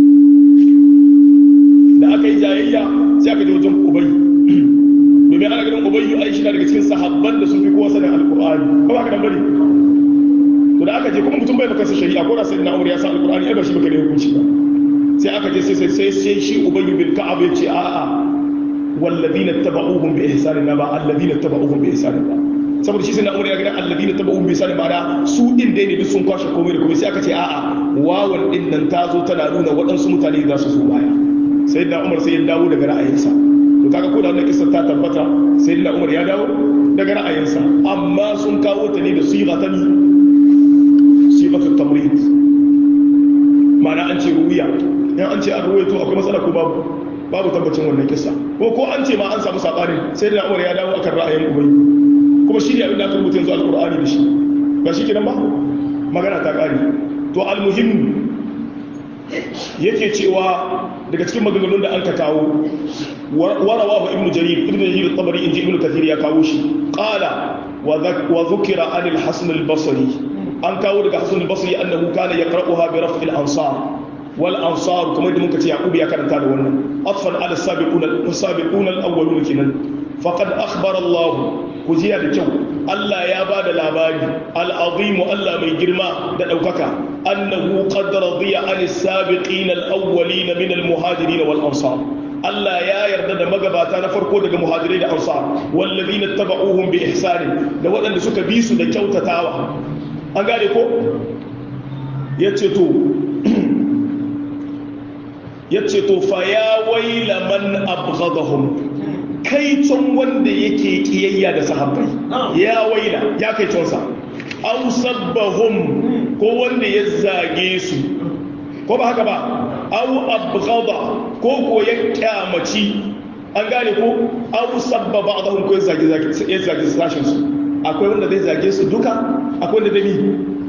da aka yi jayayya sai aka je wajen ubay domin ana ganin ubayyu ai shi na daga cikin sahabban da sun fi kowa sanin alqur'ani ko ba ka dan bane to da aka je kuma mutum bai baka sa shari'a ko da sai na umar ya san alqur'ani ai ba shi baka da hukunci ba sai aka je sai sai sai sai shi ubayy bin ka'ab ya ce a'a walladina tabauhum bi ihsan ba alladina tabauhum bi ihsan ba saboda shi sai na umar ya ga alladina tabauhum bi ihsan ba da su din dai ne duk sun kwashe komai da komai sai aka ce a'a wawan din nan ta zo tana nuna waɗansu mutane za su zo baya sai da umar sai ya dawo daga ra'ayinsa to kaga ko da wannan kissa ta tabbata sai da umar ya dawo daga ra'ayinsa amma sun kawo ta ne da siga ta ni sifatul tamrid ma'ana an ce ruwiya in an ce an ruwaito akwai matsala ko babu babu tabbacin wannan kissa ko ko an ce ma an samu sabani sai da Umar ya dawo akan ra'ayin Ubay kuma shi ne abin da aka rubuta yanzu alqur'ani da shi ba shi kenan ba magana ta kare to almuhim yake cewa daga cikin maganganun da an ka kawo warawahu ibnu jarir ibnu jarir at-tabari inji ibnu kathir ya kawo shi qala wa dhukira anil hasan al-basri an kawo daga hasan al-basri annahu kana yaqra'uha bi raf'i al-ansar wal ansar kuma idan muka ce yaqub ya karanta da wannan atfan ala sabiquna sabiquna al-awwalun kinan faqad akhbara Allah kujiya da kyau Allah ya ba da labari al-azim Allah mai girma da daukaka annahu qad radiya an as-sabiqina al-awwalin min al-muhajirin wal ansar Allah ya yarda da magabata na farko daga muhajirai da ansar wallazina tabauhum bi ihsani da waɗanda suka bi su da kyautatawa an gane ko ya ce to ya ce to fa ya waila man abghadahum kai can wanda yake kiyayya da sahabbai ya waila ya kai cansa aw sabbahum ko wanda ya zage su ko ba haka ba aw abghada ko ko ya kyamaci an gane ko aw sabba ba'dahum ko ya zage zage ya zage sashin su akwai wanda zai zage su duka akwai wanda zai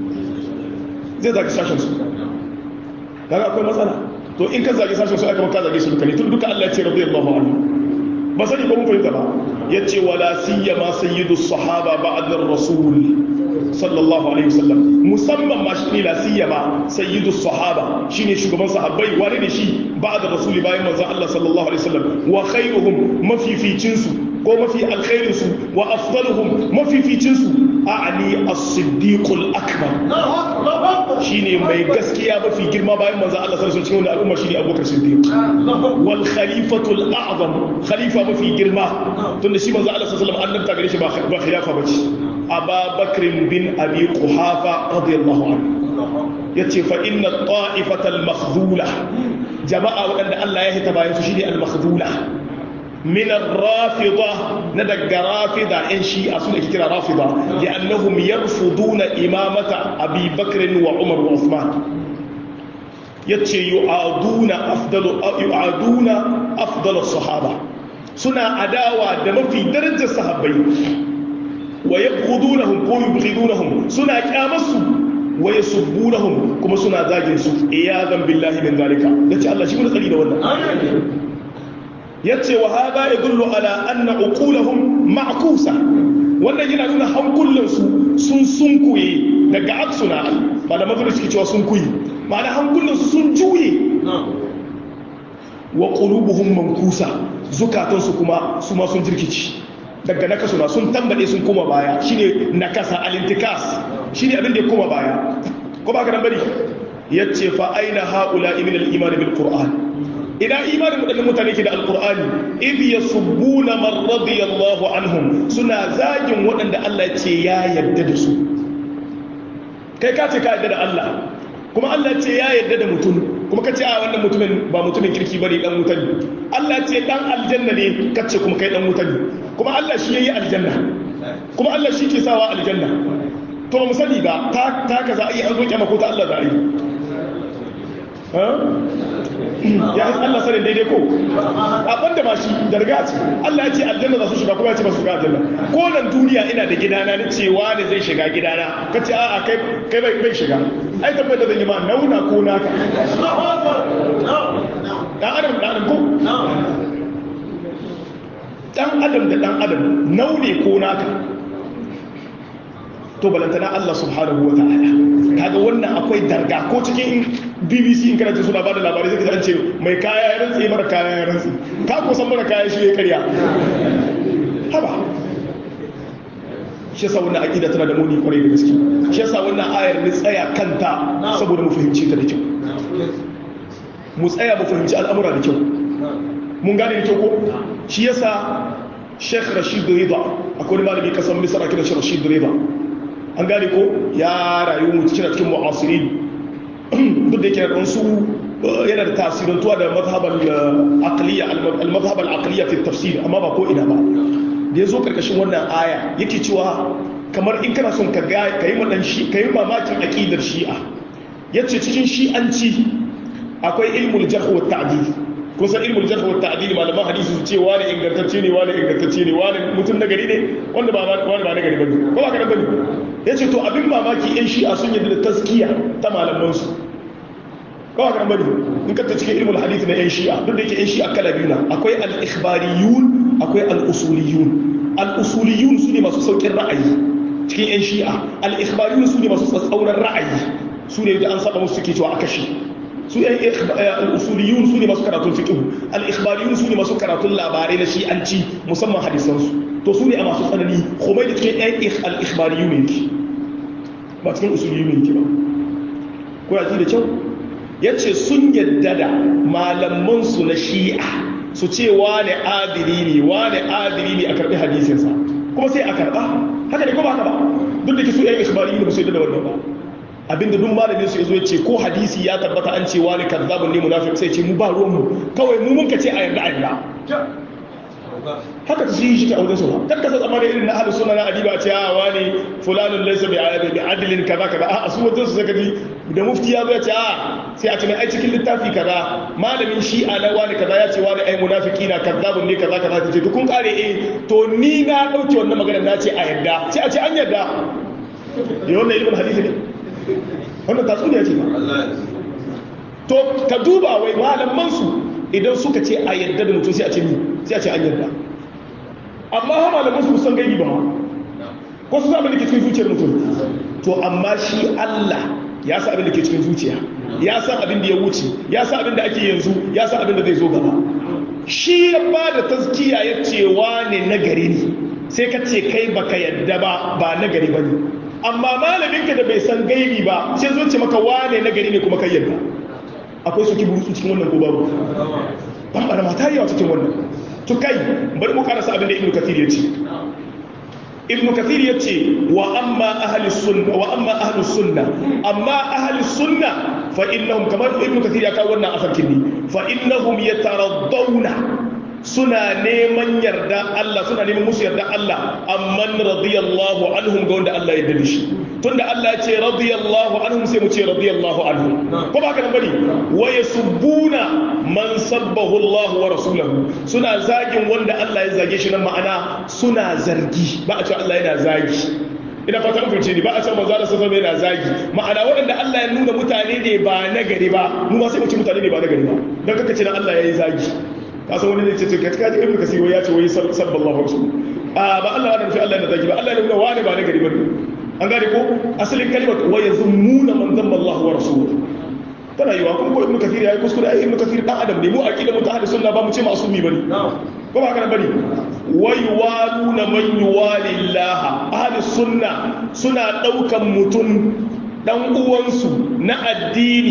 zai zage sashen su kaga akwai matsala to in ka zage sashen su aka maka zage su duka ne tun duka Allah ya ce radiyallahu anhu ba sani ko mun fahimta ba yace wala siyama sayyidu sahaba ba'da rasul sallallahu alaihi wasallam musamman ma shi ne la siyama sayyidu sahaba shine shugaban sahabbai wani ne shi ba'da rasul bayan manzon Allah sallallahu alaihi wasallam wa khairuhum mafificin su ko mafi alkhairin su wa afdaluhum mafificin su a'ani as-siddiqul akbar shine mai gaskiya mafi girma bayan manzo Allah sallallahu alaihi wasallam cikin al'umma shine Abubakar Siddiq wal khalifatul a'zam khalifa mafi girma tunda shi manzo Allah sallallahu alaihi wasallam annabta gare shi ba ba khilafa bace Aba Bakr bin Abi Quhafa radiyallahu anhu yace fa inna ta'ifatal makhdhula jama'a wadanda Allah ya hita bayan su shine al-makhdhula من الرافضة ندق رافضة إن شيء أصلا كتير رافضة لأنهم يرفضون إمامة أبي بكر وعمر وعثمان يتشي يعادون أفضل يعادون أفضل الصحابة سنة عداوة دم في درجة الصحابين ويبغضونهم ويبغضونهم سنة كامسوا ويسبونهم كما سنة ذاجنسوا إياذا بالله من ذلك يتشي الله شكرا قليلا والله yace wa hada yadullu ala anna uqulahum ma'kusa wannan yana nuna hankulan su sun sunkuye daga aksuna ba da magana suke cewa sun kuyi ma'ana hankulan su sun juye wa qulubuhum mankusa zukatan su kuma su ma sun jirkici daga nakasuna sun tambade sun koma baya shine nakasa alintikas shine abin da ya koma baya ko ba ka nan bari yace fa aina haula min al-iman bil qur'an ina imanin waɗannan mutane ke da alqur'ani idh yasubbuna man radiyallahu anhum suna zagin waɗanda Allah ya ce ya yarda da su kai ka ce ka yarda da Allah kuma Allah ce ya yarda da mutum kuma ka ce a wannan mutumin ba mutumin kirki bane dan wuta ne Allah ce dan aljanna ne ka ce kuma kai dan wuta ne kuma Allah shi yayi aljanna kuma Allah shi ke sawa aljanna to ba mu sani ba ta ta ka za a yi an zo kyama ko ta Allah za a yi ya yi Allah sanin daidai ko a banda ma shi darga ce Allah ya ce aljanna za su shiga kuma ya ce ba su shiga aljanna ko nan duniya ina da gidana na cewa ne zai shiga gidana ka ce a'a kai kai bai shiga ai tabbata zan yi ma nauna ko naka dan adam da adam ko dan adam da dan adam naune ko naka to balantana Allah subhanahu wa ta'ala kaga wannan akwai darga ko cikin BBC in kana suna bada labarai zai an ce mai kaya ya rantsi mara kaya ya rantsi ka ko san mara kaya shi ya karya haba shi yasa wannan aqida tana da muni kwarai da gaske shi yasa wannan ayar ni tsaya kanta saboda mu fahimci ta da kyau mu tsaya mu fahimci al'amura da kyau mun gane da kyau ko shi yasa Sheikh Rashid Rida akwai malami kasan Misra kiran shi Rashid Rida an gane ko ya rayu mu cikin cikin mu'asirin duk da yake da su yana da tasirantuwa da mazhabal aqliya al-mazhab al-aqliya fi tafsir amma ba ko ina ba da yazo karkashin wannan aya yake cewa kamar in kana son ka ga kai madan shi kai mamakin aqidar shi'a yace cikin shi'anci akwai ilmul jarh wa ta'dil kusan ilmul jarh wa ta'dil malaman hadisi su ce wani ingantacce ne wani ingantacce ne wani mutum na gari ne wanda ba wani ba na gari bane ko ba ka bane yace to abin mamaki yan shi'a sun yadda da taskiya ta malaman su ko ba ka bane in ka ta cikin ilmul hadith na yan shi'a duk da yake yan shi'a kala biyu na akwai al-ikhbariyun akwai al-usuliyun al-usuliyun su ne masu saukin ra'ayi cikin yan shi'a al-ikhbariyun su ne masu tsatsauran ra'ayi su ne da an saba musu suke cewa a kashe su yan al'usuliyun su ne masu karatun fiƙihu al'ikhbariyun su ne masu karatun labarai na shi'anci musamman hadisansu to su ne a masu tsanani komai da cikin yan al'ikhbariyun ne ki ba cikin usuliyun ne ki ba ko ya da kyau ya ce sun yadda da malamansu na shi'a su ce wane adiri ne wane adiri ne a karɓi hadisinsa kuma sai a karɓa haka ne ko ba haka ba duk da ke su yan ikhbariyun ba su yadda da wannan ba abinda duk malamin su yazo yace ko hadisi ya tabbata an ce wani kazzabun ne munafiq sai ce mu ba ruwan mu kawai mu mun kace a yarda a yarda haka ta shi shi a wajen su ba kar ka san tsammanin irin na ahlus sunna na adiba ce a wani fulanun laysa bi bi adlin kaza kaza a su wajen su saka da mufti ya zo ya ce a sai a ce mai ai cikin littafi kaza malamin shi a na wani kaza ya ce wani ai munafiki na kazzabun ne kaza kaza ta ce to kun kare eh to ni na dauke wannan maganar na ce a yarda sai a ce an yarda da wannan ilimin hadisi ne wannan tatsuniya ce to ka duba wai malamansu idan suka ce a yadda da mutum sai a ce ni sai a ce an yadda amma ha malamansu san gani ba ko su abin da ke cikin zuciyar mutum to amma shi Allah ya sa abin da ke cikin zuciya ya san abin da ya wuce ya san abin da ake yanzu ya san abin da zai zo gaba shi ya ba da taskiya ya ce wane nagari ne sai ka ce kai baka yadda ba ba nagari ba ne amma malaminka da bai san gaibi ba sai zo ce maka wane na gari ne kuma kai yadda akwai su kiburutsu cikin wannan ko babu ban bana mata yawa cikin wannan to kai bari mu karasa abin da ibnu kathir ya ce ibnu kathir ya ce wa amma ahli sunna wa amma ahli sunna amma ahli sunna fa innahum kamar ibnu kathir ya kawo wannan afarkin ne fa innahum yataraddawna suna neman yarda Allah suna neman musu yarda Allah amman radiyallahu anhum ga wanda Allah ya yarda shi tunda Allah ya ce radiyallahu anhum sai mu ce radiyallahu anhum ko ba haka nan bane wa yasubbuna man sabbahu Allah wa rasuluhu suna zagin wanda Allah ya zage shi nan ma'ana suna zargi ba a ce Allah yana zagi ina fatan kunce ni ba a san manzo Allah sallallahu alaihi yana zagi ma'ana waɗanda Allah ya nuna mutane ne ba na gari ba mu ma sai mu ce mutane ne ba na gari ba dan kaka ce na Allah yayi zagi kasan wani ne ce ce kaji kaji ibnu kasir ya ce wai sallallahu alaihi a ba Allah wannan fi Allah yana zagi ba Allah ya nuna wani ba na gari ba an gane ko asalin kalimar wa yazmuna man dhanba Allah wa rasuluhu tana yiwa kuma ko ibnu kasir yayi kuskure ai ibnu kasir dan adam ne mu aqida mu ta ahli sunna ba mu ce masumi bane ko ba haka bane wa yuwaluna man yuwalillaha ahli sunna suna daukan mutun dan uwansu na addini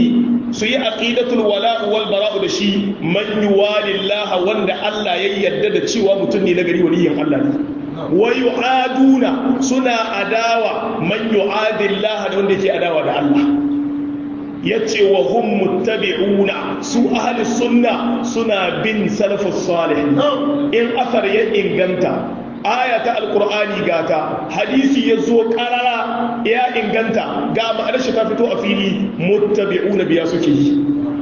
su yi aqidatul wala wal bara'u da shi man yuwalillaha wanda Allah ya yarda da cewa mutum ne na gari waliyin Allah ne wa yu'aduna suna adawa man yu'adillaha da wanda yake adawa da Allah yace wa hum muttabi'una su ahli sunna suna bin salafus salih in asar ya inganta aya ta alkur'ani gata hadisi ya zo karara ya inganta ga ma'anar shi ta fito a fili muttabi'una biya suke yi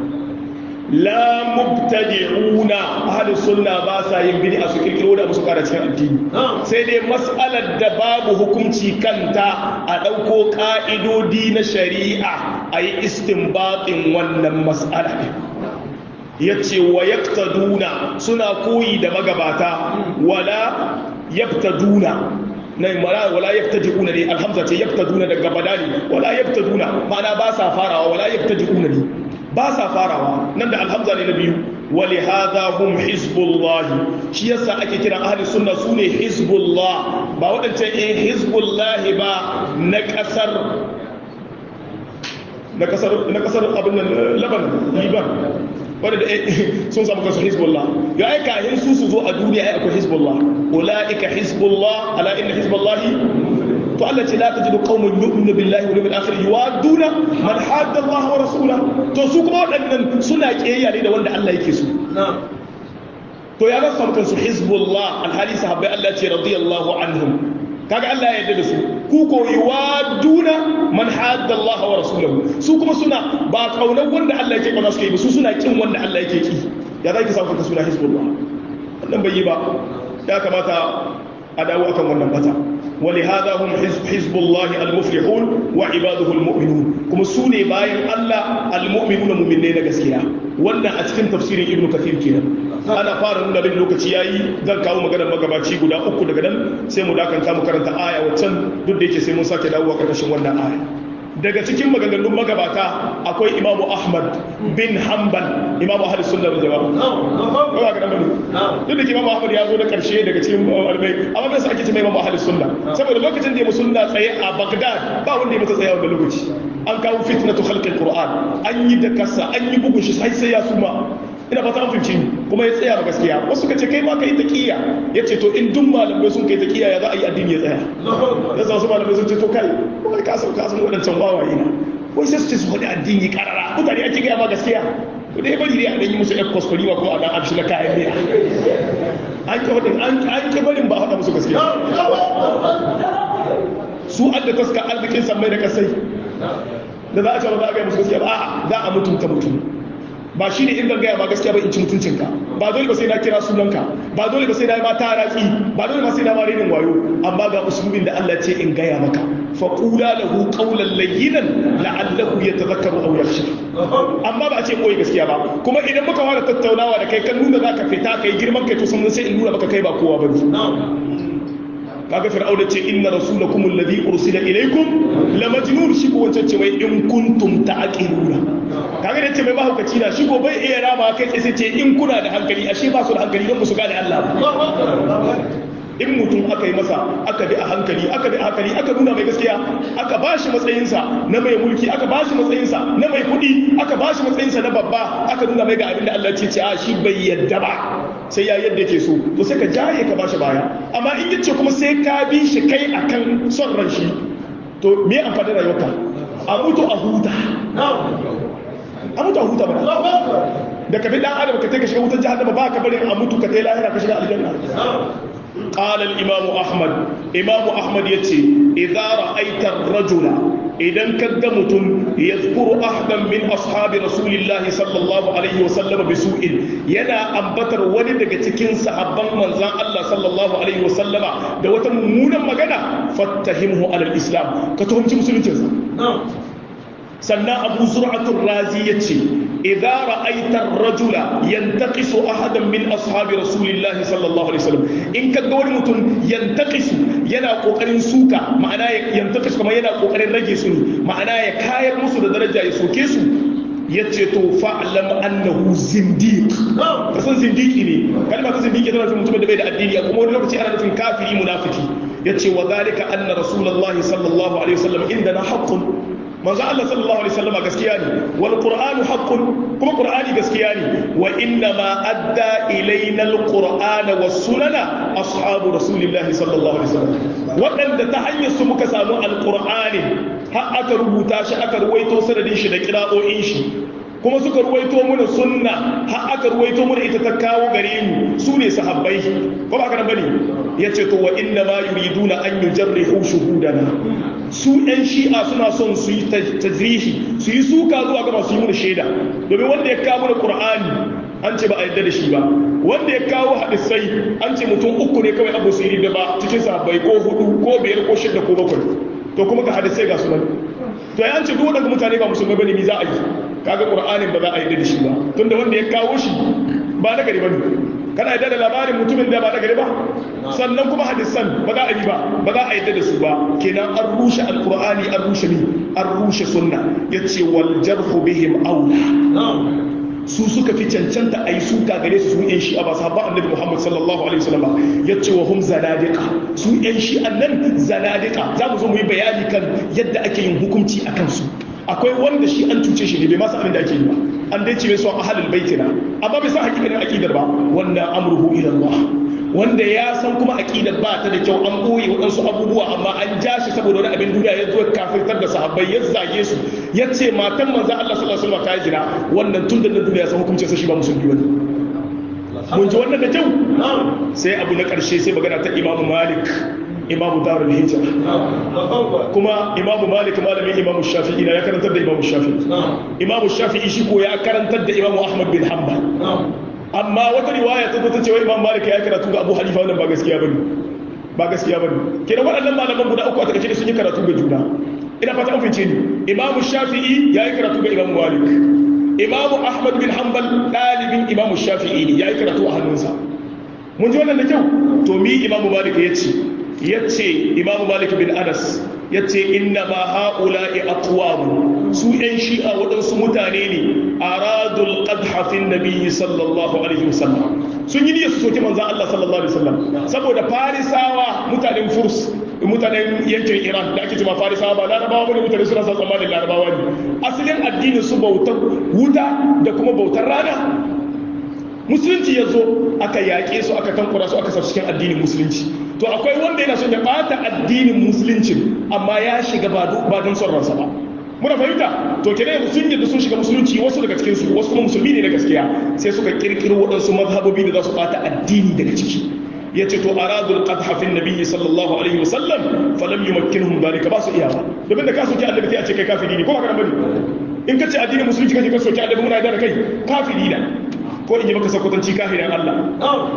la mubtadi'una ahli sunna ba sa yin bid'a su kirkiro da musu kara cikin addini sai dai mas'alar da babu hukunci kanta a dauko ka'idodi na shari'a a yi istinbatin wannan mas'ala yace wa yaktaduna suna koyi da magabata wala yabtaduna na mara wala yabtadi'una ne alhamza ce yabtaduna daga badani wala yabtaduna ma'ana ba sa farawa wala yabtadi'una ne ba sa farawa nan da alhamza ne na biyu wali hadha hum hizbullahi shi yasa ake kiran ahli sunna sune hizbullah ba wadancan in hizbullah ba na kasar na kasar na kasar abin nan laban liban wanda sun samu kansu hizbullah ya aika hin su su zo a duniya ai akwai hizbullah ulaika hizbullah ala inna hizbullah to Allah ce la tajidu qauman yu'minu billahi wal yawmil akhir yuwaduna man hadda Allah wa rasulahu to su kuma waɗannan suna kiyayya ne da wanda Allah yake so to ya ga samu kansu hizbullah alhali sahabbai Allah ce radiyallahu anhum kaga Allah ya yarda da su ku ko yuwaduna man hadda Allah wa rasulahu su kuma suna ba kaunar wanda Allah yake kauna suke yi ba su suna kin wanda Allah yake ki ya zaki samu kanka suna hizbullah wannan bai yi ba ya kamata a dawo akan wannan bata ولهذا هم حزب, حزب الله المفلحون وعباده المؤمنون كما سوني باين الله المؤمنون مؤمنين gaskiya wannan a cikin tafsirin ibnu kathir kenan ana fara nuna bin lokaci yayi zan kawo maganar magabaci guda uku daga nan sai mu dakanta mu karanta aya waccan duk da yake sai mun sake dawowa karkashin wannan aya daga cikin maganganun magabata akwai imamu ahmad bin hanbal imamu ahli sunna wal jama'a ba ga nan duk da imamu ahmad ya zo da karshe daga cikin malamai amma bai sa ake cewa imamu ahli sunna saboda lokacin da ya musunna tsaye a bagdad ba wanda ya mata tsaye a wannan lokaci an kawo fitnatu khalqil qur'an an yi da kasa an yi bugun shi sai sai ya suma ina fata an fahimci kuma ya tsaya ba gaskiya wasu ka ce kai ma ka yi taqiya ya ce to in duk malamai sun kai taqiya ya za a yi addini ya tsaya ya sa wasu malamai sun ce to kai wai ka san ka san wadancan wawaye na wai sai su ce su faɗi addini karara mutane ake gaya ma gaskiya to dai bari dai a dan yi musu ɗan kwaskwari ba kuma a dan amshi na kayan miya an ki faɗin an ki barin ba a faɗa musu gaskiya su an da taska arzikin sammai da kasai da za a ce ba za a gaya musu gaskiya ba a'a za a mutunta mutum ba shi ne in ban gaya ma gaskiya ba in ci mutuncinka ba dole ba sai na kira sunanka ba dole ba sai na yi ma taratsi ba dole ba sai na ma renin wayo amma ga usulubin da Allah ce in gaya maka fa qula lahu qawlan layyinan la'allahu yatadhakkaru aw yakhsha amma ba a ce koyi gaskiya ba kuma idan muka fara tattaunawa da kai kan nuna zaka fita kai girman kai to sun sai in nuna maka kai ba kowa bane kaga fir'auna ce inna rasulakum alladhi ursila ilaykum la majnun shi ko wancan ce wai in kuntum ta'qiluna kaga da ce mai mahaukaci na shi ko bai iya rama kai sai ce in kuna da hankali ashe ba su da hankali don su gane Allah in mutum aka yi masa aka bi a hankali aka bi a hankali aka nuna mai gaskiya aka ba shi matsayinsa na mai mulki aka ba shi matsayinsa na mai kuɗi aka ba shi matsayinsa na babba aka nuna mai ga abin da Allah ce ce a shi bai yadda ba sai ya yadda ke so to sai ka jaye ka ba shi baya amma in yace kuma sai ka bi shi kai akan son ran shi to me amfani rayuwarka a mutu a huta a mutu a huta ba da ka bi dan adam ka kai ka shiga wutar jahannama ba ka bari a mutu ka kai lahira ka shiga aljanna قال الإمام أحمد إمام أحمد يتي إذا رأيت الرجل إذا كدمت يذكر أحدا من أصحاب رسول الله صلى الله عليه وسلم بسوء ينا أنبتر ولد تكين صحابا من زان الله صلى الله عليه وسلم دوة ممونا مغانا فاتهمه على الإسلام كتهم مسلمين جزا sannan abu zur'atul razi ya ce idza ra'aita ar-rajula yantaqisu ahadan min ashabi rasulillahi sallallahu alaihi wasallam in ka ga wani mutum yantaqisu yana kokarin suka ma'ana yantaqisu kuma yana kokarin rage su ne ma'ana ya kayar musu da daraja ya soke su yace to fa'lam annahu zindiq ka san zindiki ne kalma ta zindiki tana nufin mutumin da bai da addini a kuma wani lokaci ana nufin kafiri munafiki yace wa zalika anna rasulullahi sallallahu alaihi wasallam indana haqqun manzo Allah sallallahu alaihi wasallam gaskiya ne wal qur'anu haqqun kuma qur'ani gaskiya ne wa inna ma adda ilaina al qur'ana was sunana ashabu rasulillahi sallallahu alaihi wasallam wadanda ta hanyar su muka samu al qur'ani har aka rubuta shi aka ruwaito sanadin shi da kira'o'in shi kuma suka ruwaito mana sunna har aka ruwaito mana ita ta kawo gare mu su ne sahabbai ko ba haka bane yace to wa inna ma yuriduna an yujarrihu shuhudana su ɗan shi'a suna son su yi tajrihi su yi suka zuwa ga masu yi mana shaida domin wanda ya kawo mana qur'ani an ce ba a yadda da shi ba wanda ya kawo hadisai an ce mutum uku ne kawai abu su yi da ba cikin sahabbai ko hudu ko biyar ko shida ko bakwai to kuma ga hadisai ga sunan to ya ce duk waɗanda mutane ba musulmai bane mi za a yi kaga qur'anin ba za a yi da shi ba tunda wanda ya kawo shi ba na gari bane kana yadda da labarin mutumin da ba na gari ba sannan kuma hadisan ba za a yi ba ba za a yadda da su ba kenan an rushe alqur'ani an rushe ni an rushe sunna yace wal jarhu bihim aula su suka fi cancanta a yi suka gare su su yan shi'a ba sahabba annabi muhammad sallallahu alaihi wasallam ya ce wa hum zanadika su yan shi'an nan zanadika za mu zo mu yi bayani kan yadda ake yin hukunci a kansu akwai wanda shi an cuce shi ne bai masa abin da ake yi ba an dai ce mai son ahalul baitina amma bai san hakikanin aqidar ba wannan amruhu ila Allah wanda ya san kuma aqidar ba ta da kyau an boye waɗansu abubuwa amma an ja shi saboda wani abin duniya ya zo kafirtar da sahabbai ya zage su ya ce matan manzo Allah sallallahu alaihi wasallam ta yi zina wannan tun da duniya san hukuncin sa shi ba musulmi bane mun ji wannan da kyau sai abu na karshe sai magana ta Imam Malik imamu darul hijra kuma imamu malik malamin imamu shafi'i na ya karantar da imamu shafi'i imamu shafi'i shi ko ya karantar da imamu ahmad bin hanbal amma wata riwaya ta zo ta cewa imam malik ya karatu ga abu hanifa wannan ba gaskiya bane ba gaskiya bane kenan waɗannan malaman guda uku a takaice sun yi karatu ga juna ina fata an fice ni imamu shafi'i ya yi karatu ga imamu malik imamu ahmad bin hanbal ɗalibin imamu shafi'i ne ya yi karatu a hannunsa mun ji wannan da kyau to mi imamu malik ya ce yace imamu malik bin anas yace inna ma haula'i aqwam su yan shi'a waɗansu mutane ne aradul qadha fi nabiyyi sallallahu alaihi wasallam sun yi niyyar su soki manzon Allah sallallahu alaihi wasallam saboda farisawa mutanen furs mutanen yankin iran da ake cewa farisawa ba larabawa bane mutane suna sa tsammanin larabawa ne asalin addinin su bautar wuta da kuma bautar rana musulunci ya zo aka yaƙe su aka tankura su aka sa cikin addinin musulunci to akwai wanda yana son ya bata addinin musulunci amma ya shiga ba don son ransa ba muna fahimta to kenan yanzu sun yadda sun shiga musulunci wasu daga cikin su wasu kuma musulmi ne na gaskiya sai suka kirkiro waɗansu mazhabobi da za su bata addini daga ciki ya ce to aradul qadha fi nabiyyi sallallahu alaihi wasallam falam yumakkinhum dalika ba su iya ba domin da ka soki annabi sai a ce kai kafiri ne ko ba ka bane in ka ce addinin musulunci kake ka soki annabi muna da kai kafiri ne ko in yi maka sakwatanci kafirin Allah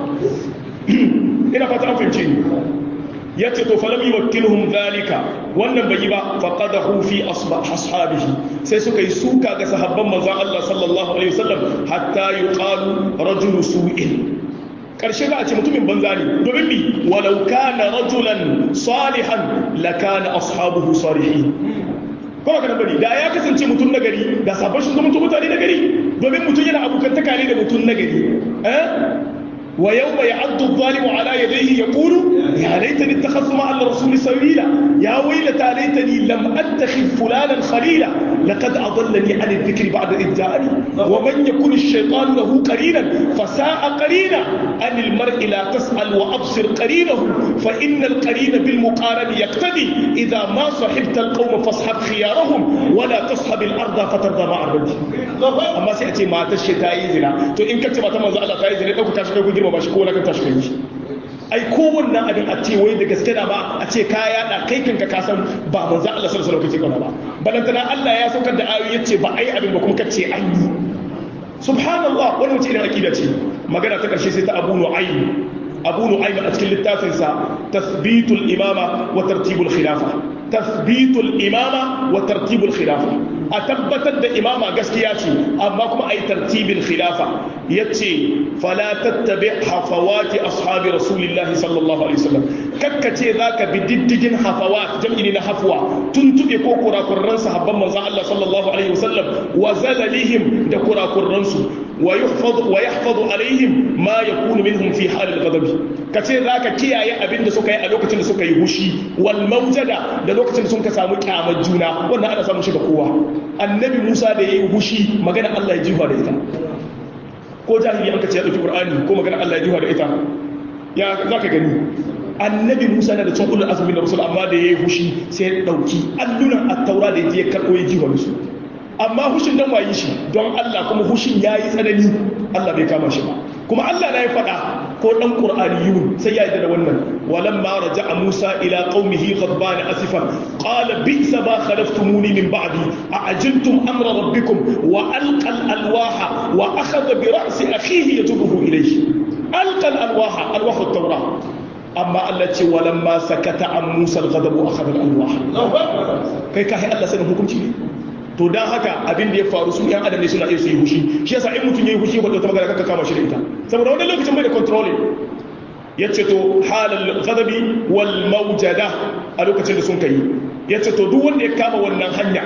ina fata an fahimce ni ya ce to falam yi wakilhum zalika wannan bai yi ba faqadahu fi ashabihi sai suka yi suka ga sahabban manzon Allah sallallahu alaihi wasallam hatta yuqalu rajulu su'in karshe za a ce mutumin banza ne domin mi walau kana rajulan salihan lakana ashabuhu salihin kuma kana bari da ya kasance mutum nagari da sabon shi zama mutane nagari domin mutum yana abokantaka ne da mutum nagari eh ويوم يعض الظالم على يديه يقول يا ليتني اتخذت مع الرسول سبيلا يا ويلتى ليتني لم اتخذ فلانا خليلا لقد اضلني عن الذكر بعد اذ جاءني ومن يكن الشيطان له قرينا فساء قرينا عن المرء لا تسال وابصر قرينه فان القرين بالمقارن يقتدي اذا ما صحبت القوم فاصحب خيارهم ولا تصحب الارض فترضى مع الرجل اما سياتي ما تشي تاي زنا تو ان كنت ما تمزى الله تاي زنا دوك تاشي دوك girmama shi ko na kan tashi kai ai kowanne abin a ce wai da gaske na ba a ce kaya da kai kanka ka san ba manzo Allah sallallahu alaihi wasallam ba balantana Allah ya saukar da ayoyi yace ba ai abin ba kuma kace an yi subhanallah wannan wace irin akida ce magana ta karshe sai ta Abu Nu'aym Abu Nu'aym a cikin littafin sa tathbitul imama wa tartibul khilafa tathbitul imama wa tartibul khilafa a tabbatar da imama gaskiya ce amma kuma a yi tartibin khilafa ya ce fala tattabi hafawati ashabi rasulillahi sallallahu alaihi wasallam kakkace za ka bi diddigin hafawat jam'i na hafwa tuntube ko kurakurran sahabban manzon Allah sallallahu alaihi wasallam wa zalalihim da kurakurran su wa yuhfaz wa yahfaz alaihim ma yakunu minhum fi hal al-ghadab kace zaka kiyaye abin da suka yi a lokacin da suka yi hushi wal mawjada da lokacin da sun ka samu kyamar juna wannan ana samun shi ga kowa annabi Musa da yayi hushi magana Allah ya jifa da ita ko jahili an ka ce ya dauki Qur'ani ko magana Allah ya jifa da ita ya zaka gani annabi musa na da cin ulul azumi da rasul amma da ya yi hushi sai ya ɗauki allunan attaura da ya karɓo ya jiwa su amma hushin dan wayi shi don allah kuma hushin ya yi tsanani allah bai kama shi ba kuma allah na ya faɗa ko ɗan ƙur'aniyun sai ya yi da wannan walan ma raja a musa ila qaumihi ghadban asifan qala bi'sa ma khalaftumuni min ba'di a ajiltum amra rabbikum wa alqa alwaha wa akhadha bi ra'si akhihi yajruhu ilayhi alqa alwaha alwaha at-taurah amma Allah ce walan ma sakata an Musa al-ghadabu akhadha al-alwah kai kai Allah sanin hukunci ne to dan haka abin da ya faru su yan adam ne suna iya su yi hushi shi yasa in mutum yayi hushi ba ta magana kaka kama shi da ita saboda wannan lokacin bai da control yace to halal ghadabi wal mawjada a lokacin da sun kai yace to duk wanda ya kama wannan hanya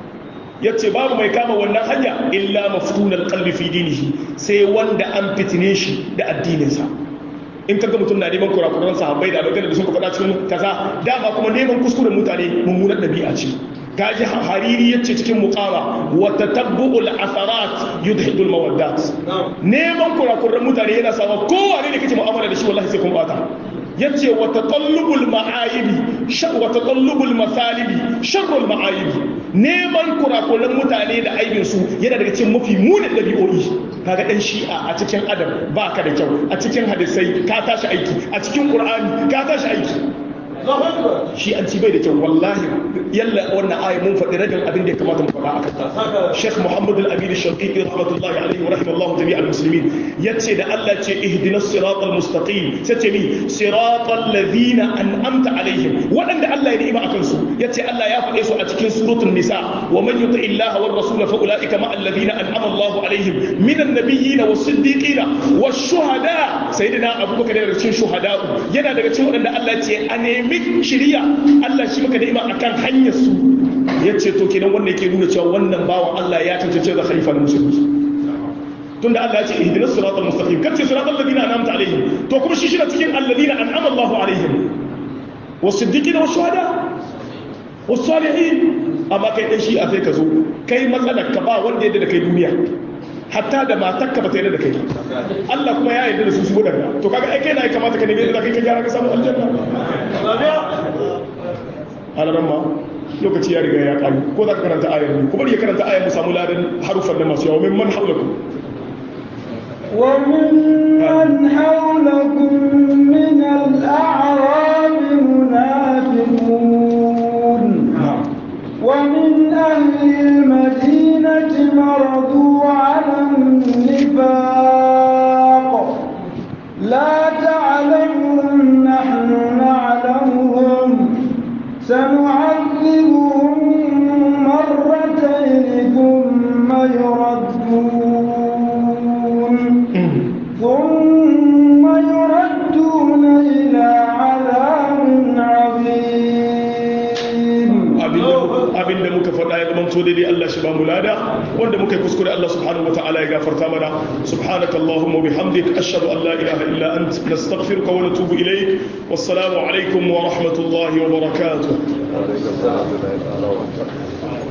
yace babu mai kama wannan hanya illa maftunal qalbi fi dinihi sai wanda an fitine shi da addininsa in kaga mutum na neman kurakuran sahabbai da abin da suka faɗa cikin kaza dama kuma neman kuskuren mutane mummunar ɗabi'a ce gaji hariri yace cikin muqama wa tatabbu'ul asarat yudhidu al mawaddat neman kurakuran mutane yana sawa kowa ne kake mu'amala da shi wallahi sai kun bata yace wa tatallubul ma'ayibi shar wa tatallubul masalibi sharrul ma'ayibi neman kurakuran mutane da aibin su yana daga cikin mafi munin dabi'o'i kaga dan shi'a a cikin adam baka da kyau a cikin hadisai ka tashi aiki a cikin qur'ani ka tashi aiki shi an ci bai da kyau wallahi yalla wannan ayi mun faɗi rabin abin da ya kamata mu faɗa akan ta Sheikh Muhammad Al-Amin Al-Shaqiqi rahmatullahi alaihi wa rahimallahu jami'al muslimin yace da Allah ce ihdinas siratal mustaqim sace mi siratal ladina an'amta alaihim waɗanda Allah ya ni'ima akan su yace Allah ya faɗe su a cikin suratul nisa wa man yuti illaha war rasul fa ulaika ma alladhina an'ama Allah alaihim minan nabiyyin was siddiqina was shuhada sayyidina Abubakar daga cikin shuhada yana daga cikin waɗanda Allah ya ce a nemi shiriya Allah shi maka ni'ima akan hanyar su yace to kenan wannan yake nuna cewa wannan bawan Allah ya tantance da khalifa na musulmi tunda Allah ya ce ihdinas siratal mustaqim kace siratal ladina an'amta alaihim to kuma shi shi cikin alladina an'ama Allahu alaihim wasiddiqina washuhada wasalihin amma kai dan shi a sai ka zo kai matsalar ka ba wanda yadda da kai duniya hatta da matakka ba ta yarda da kai Allah kuma ya yarda da su su wadanda to kaga ai kai na kamata ka nemi da kai ka gyara ka samu aljanna alaran ma lokaci ya riga ya kare ko za ka karanta ayar ne kuma ya karanta ayar mu samu ladan harufan da masu yawa min man haulakum وممن حولكم من الأعراب منافقون ومن أهل المدينة مرضوا على النفاق لا تعلمهم نحن نعلمهم سنعذبهم مرتين ثم يردون ثم يردون إلى عذاب عظيم abin da muka faɗa ya zama to daidai Allah shi ba mu lada wanda muka yi kuskure Allah subhanahu wa ta'ala ya gafarta mana subhanaka allahumma bihamdik ashhadu an la ilaha illa ant nastaghfiruka wa natubu ilayk wassalamu alaikum wa rahmatullahi wa barakatuh